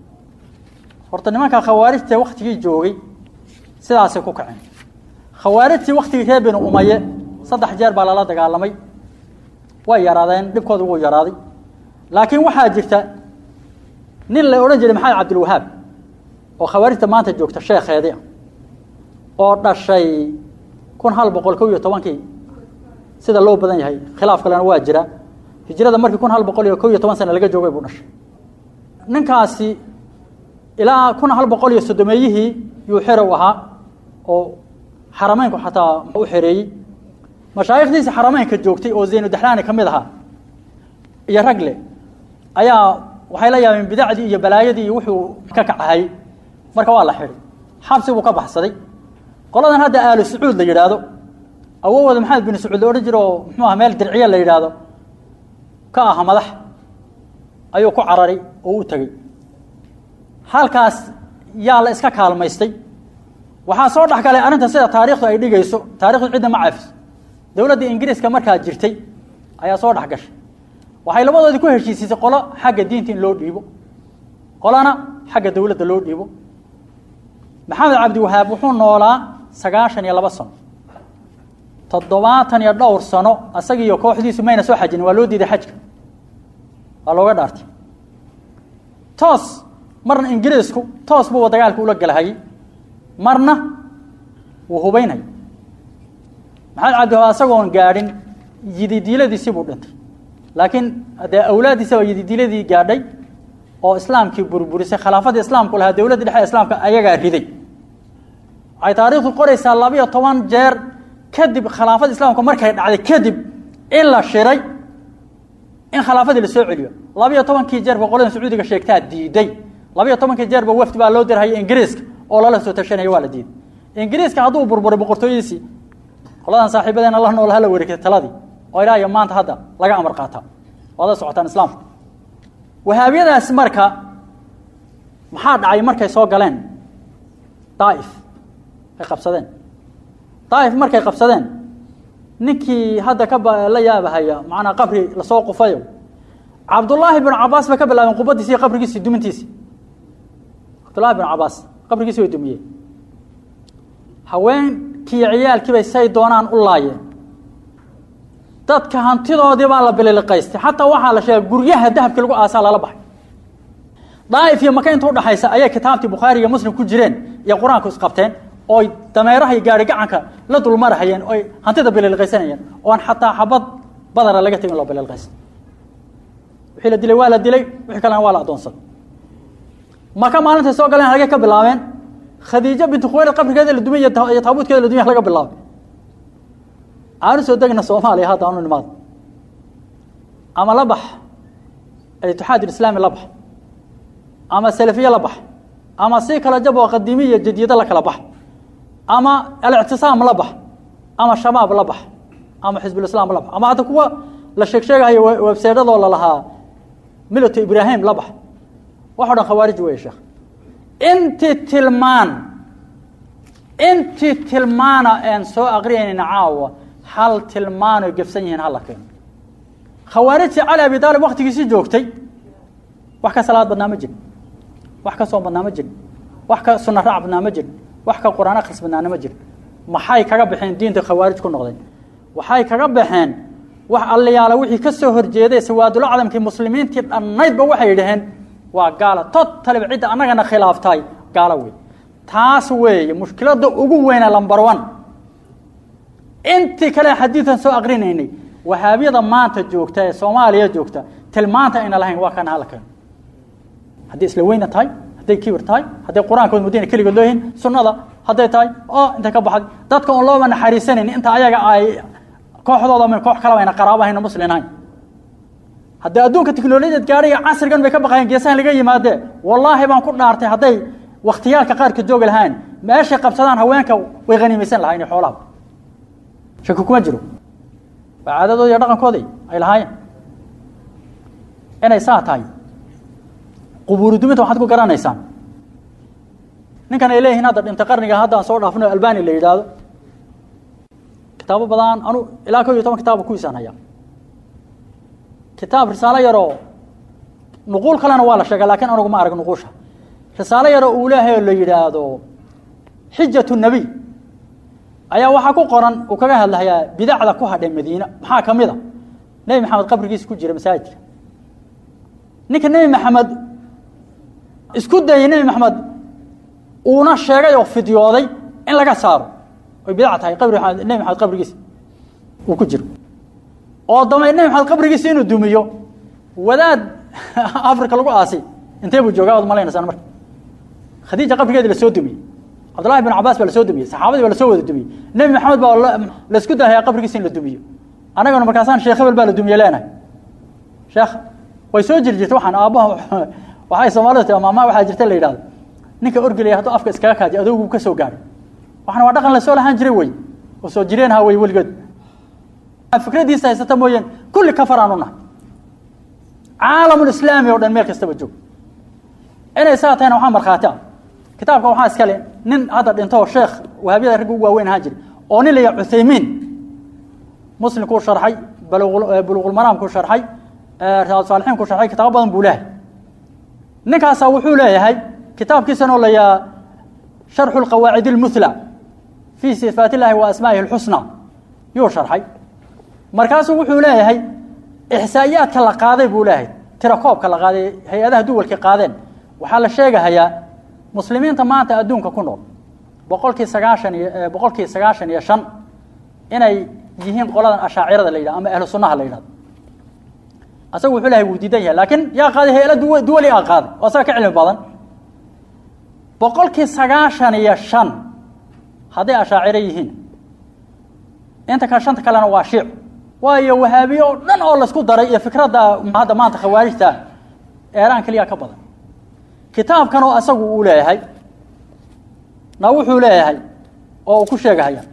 horta nimanka khawaarijta waktigii joogay sidaasay ku kaceen khawaarijtii waktigii reer binu umaye saddex jeer baa lala dagaalamay way yaraadeen dhibkooda wuu yaraaday laakiin waxaa jirta nin la odhan jiray maxamed cabdilwahaab oo khawaarijta maanta joogta sheekheedii ah oo dhashay kun hal boqol kow iyo tobankii sida loo badan yahay khilaaf kalena waa jira hijrada markii kun hal boqol iyo kow iyo toban sana laga joogay buu dhashay ninkaasi ilaa kun hal boqol iyo soddomeeyihii yuu xerow ahaa oo xarameynku xataa u xereeyey mashaayikhdiisi xarameynka joogtay oo zaynudaxlaani ka mid ahaa iyo ragle ayaa waxay la yaabeen bidacdii iyo balaayadii iyo wuxuu ka kacahayy marka waa la xidhay xabsi buu ka baxsaday qoladan hadda aalu sacuud la yidhaahdo awowooda maxamed bin sacuud la odhan jira oo muxuu aha meel dirciya la yidhaahdo ka aha madax ayuu ku cararay oo u tegey halkaas yaa la iska kaalmaystay waxaa soo dhex galay arrinta sida taariikhdu ay dhigayso taarikhdu cidna ma cafis dowladda ingiriiska markaa jirtay ayaa soo dhex gashay waxay labadoodii ku heshiisiisay qolo xagga diinta in loo dhiibo qolana xagga dowladda loo dhiibo maxamed cabdiwahaab wuxuu noolaa sagaashan iyo laba sano toddobaatan iyo dhowr sano isagiiyo kooxdiisu mayna soo xajin waa loo diiday xajka waa looga dhaartay toos marna ingiriisku toos buu dagaalka ula galahayay marna wuu hubaynay maxamed cabdiwahab asagoon gaadhin yididiiladiisii buu dhintay laakiin dee awlaaddiisa baa yididiiladii gaadhay oo islaamkii burburisay khilaafadii islaamku lahaa dowladda dhexe islaamka ayagaa riday waxay taariikhdu qoraysaa labiyo toban jeer kadib khilaafada islaamka markay dhacday kadib in la shiray in khilaafadii la soo celiyo labiyo tobankii jeerba qolada sacuudiga sheegtaa diiday labiyo tobankii jeerba wafdi baa loo dirhaya ingiriiska oo lala soo tashanaya waa la diiday ingiriiska hadduu burburay boqortooyadiisii qoladan saaxiibadeena la nool hala wareegtay taladii oo ilaayo maanta hadda laga amar qaataa waada socotaan islaamka wahaabiyadaas marka maxaa dhacay markay soo galeen daaif ay qabsadeen daaif markay qabsadeen ninkii hadda ka la yaabahaya macnaa qabri lasoo qufayo cabdullaahi bin cabaas bay ka bilaabeen qubadiisi iyo qabrigiisi dumintiisi cabdullahi bin cabaas qabrigiisi way dumiyeen haweenkii ciyaalkiibay say doonaan u laayeen dadka hantidoodii baa la bililiqaystay xataa waxaa la sheegay guryaha dahabki lagu aasaa lala baxay daaif iyo maka inta udhaxaysa ayay kitaabtii bukhaari iyo muslim ku jireen iyo qur-aanku isqabteen ooy dameeraha iyo gaari gacanka la dulmarahayeen oy hantida bililiqaysanayeen oon xataa xabad badana laga tegin loo bililiqaysta wixii la dilay waa la dilay wixii kalena waa la adoonsaday maka maalintay soo galeen hagee ka bilaabeen khadiijo bintu khuwaylid qabrigeeda la dumay iyo taabuudkeeda la dumay laga bilaabay aanu soo degna soomaaliya hadda anu nimaado ama la bax itixaad islaami la bax ama salafiye la bax ama si kala jab oo qadiimi iyo jadiido la kala bax ama alictisaam la bax ama shabaab la bax ama xizbulislaam la bax ama hadda kuwa la sheeg sheegahayo webseedadoo lalahaa milato ibraahim la bax waxo dhan khawaarij wey sheekh intii tilmaan intii tilmaana aan soo aqriyaynayna caawa hal tilmaanoy gefsan yihiin hala keeno khawaarijtii cali abi daalib waktigiisii joogtay wax ka salaad badnaa ma jirin wax ka soom badnaa ma jirin wax ka sunna raac badnaa ma jirin wax ka qur-aan akhris badnaana ma jirin maxay kaga baxeen diinta khawaarij ku noqdeen waxay kaga baxeen wax allayaala wixii ka soo horjeeday sawaadul acdamkii muslimiintii dhannaydba waxay yidhaheen waa gaala totaliba cidda annagana khilaaftay gaalo wey taas weeye mushkiladda ugu weyna lambar one intii kale xadiidan soo aqrinaynay wahaabiyada maanta joogta ee soomaaliya joogta tilmaanta ayna lahayn waa kana hala keeno hadday isla weyna tahay hadday kibir tahay hadday qur-aankood mudina keligood looyihin sunnada hadday tahay oo intay ka baxday dadka oon looba naxariisanayn inta ayaga ay kooxdooda min koox kalaba ayna qaraabo hayna muslinahayn haddii adduunka teknolojiyad gaadhay casrigan bay ka baqayeen geesahan laga yimaadee wallaahi baan ku dhaartay hadday wakhtiyaalka qaarka joogi lahaan meeshay qabsadaan haweenka way haniimaysan lahayn xoolaha shaki kuma jiro waa caadadooda iyo dhaqankooday ay lahaayeen inay saa tahay qubuuru duminta waxaad ku garanaysaan ninkan ay leeyihiin hadda dhintay qarniga haddaan soo dhaafno albani la yidhaahdo kitaabo badan anu ilaa kow iyo toban kitaaba kuwiisaan hayaa kitaab risaalo yaroo nuquul kalena waa la sheegay lakiin anugu ma arag nuquusha risaalo yaroo uu leehay oo la yidhaahdo xijat nebiy ayaa waxaa ku qoran uu kaga hadlahayaa bidacda ku hadhay madiine maxaa ka mid a nebi maxamed qabrigiisa ku jira masaajidka ninka nebi maxamed isku dayay nebi maxamed uuna sheegay oo fidyooday in laga saaro oy bidac tahay qabri nebi maxamed qabrigiisa uu ku jiro oo damay nebi maxamed qabrigiisa inuu dumiyo wadaad africa lagu aasay intee buu joogaa waad malaynaysaan marka khadiija qabrigeeda lasoo dumiyey cabdullahi bin cabaas baa lasoo dumiyey saxaabadii baa lasoo wada dumiyey nebi maxamed baa laisku dahayaa qabrigiisa in la dumiyo annagana markaasaan sheekh hebel baa la dumiye leenahay sheekh way soo jiri jirta waxaan aabbaha waxay soomaalida tia maama waxaa jirta la yidhahdo ninka orgelaya hadduu afka iskaga kaadiyo adogu ka soo gaadhay waxana waa dhaqan lasoo lahaan jiray wey oo soo jireen ha wey weligeed fikradiisa haysata mooyeen kulli kafar aan u nahay caalamulislaami oo dhan meel kastaba joog inay saa tahayna waxaa markhaati ah kitaabka waxaa iskale nin hadda dhinto sheekh wahaabiyada ragga ugu waaweyn ahaan jiray oo nin la yaha cuthaymiin muslimkuu sharxay buluqulmaraamkuu sharxay risaal saalixiin ku sharxay kitaabo badan buu leehay ninkaasaa wuxuu leeyahay kitaabkiisanoo la yaha sharxu lqawaacid اlmuhla fii sifaat illahi wa asmaa'ihi اlxusna yuu sharxay markaasuu wuxuu leeyahay ixsaa'iyaadka la qaaday buu leeyahay tirakoobka la qaaday hay-adaha duwalka qaadeen waxaa la sheegahayaa muslimiinta maanta adduunka ku nool boqolkii sagaashan iyo boqolkii sagaashan iyo shan inay yihiin qoladan ashaacirada la yidhah ama ahlu sunnaha la yidhahdo asagu wuxuu lahay wuu diidan yahay laakiin yaa qaaday hay-ala duw duwali a qaaday oo asaga ka cilmi badan boqolkii sagaashan iyo shan hadday ashaaciro yihiin inta kale shanta kalena waa shiic waayo wahaabiye oo dhan oo laisku daray iyo fikradda hadda maanta khawaarijta eeraan keliya ka badan kitaabkan oo asagu uu leeyahay na wuxuu leeyahay oo uu ku sheegahaya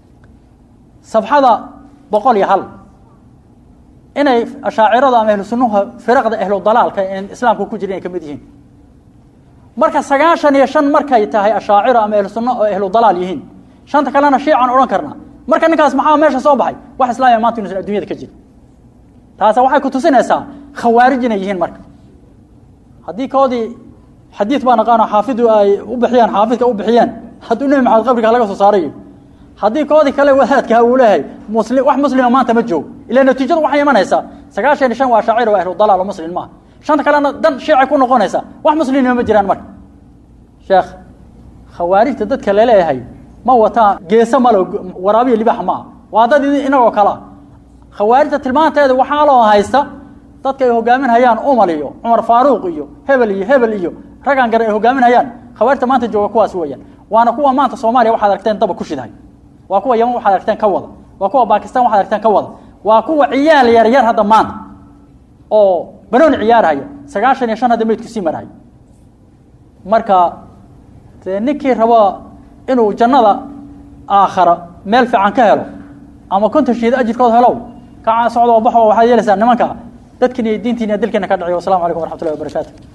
sabxada boqol iyo hal inay ashaaciradu ama ahlu sunnuha firaqda ahlu dalaalka en islaamka ku jira inay ka mid yihiin marka sagaashan iyo shan markay tahay ashaaciro ama ahlu sunno oo ahlu dalaal yihiin shanta kalena shiican odhan karnaa marka ninkaas maxaa meesha soo baxay wax islaamiya maanta inuusan addunyada ka jirin taasa waxay ku tusinaysaa khawaarij inay yihiin marka haddii koodii xadiid baa naqaano xaafidu ay u bixiyeen xaafidka u bixiyeen hadduu nebi maxamed qabriga laga soo saarayo haddii koodii kale wadaadka uu leeyahay muslim wax muslima maanta ma joogo ila natiijadu waxay imanaysaa sagaashan iyo shan waa shaacir oo ahlu dalaal oo muslim maaha shanta kalena dan shiicay ku noqonaysaa wax muslimnima ma jiraan marka sheekh khawaarijta dadka laleeyahay ma wataa geese malo waraabiya libax maaha waa dad inagoo kalea khawaarijta tilmaanteeda waxaa loo haysta dadka ay hogaaminhayaan umal iyo cumar faaruuq iyo hebel iyo hebel iyo raggaan garan ay hogaaminhayaan khawaarijta maanta jooga kuwaas weeyaan waana kuwa maanta soomaaliya waxaad aragteen daba ku shidahay waa kuwa yaman waxaad aragteen ka wada waa kuwa baakistan waxaad aragteen ka wada waa kuwa ciyaal yaryar hadda maanta oo banooni ciyaarhaya sagaashan iyo shan hadda meydku sii marhay marka dee ninkii rabo inuu jannada aakhara meel fiican ka helo ama konton shiid ajirkood helow kacaa socdo oo baxo waxaad yeelaysaa nimanka dadkiina iyo diintiina iyo dilkiina ka dhaciyo wassalamu calaykum waraxmatullahi wabarakaatu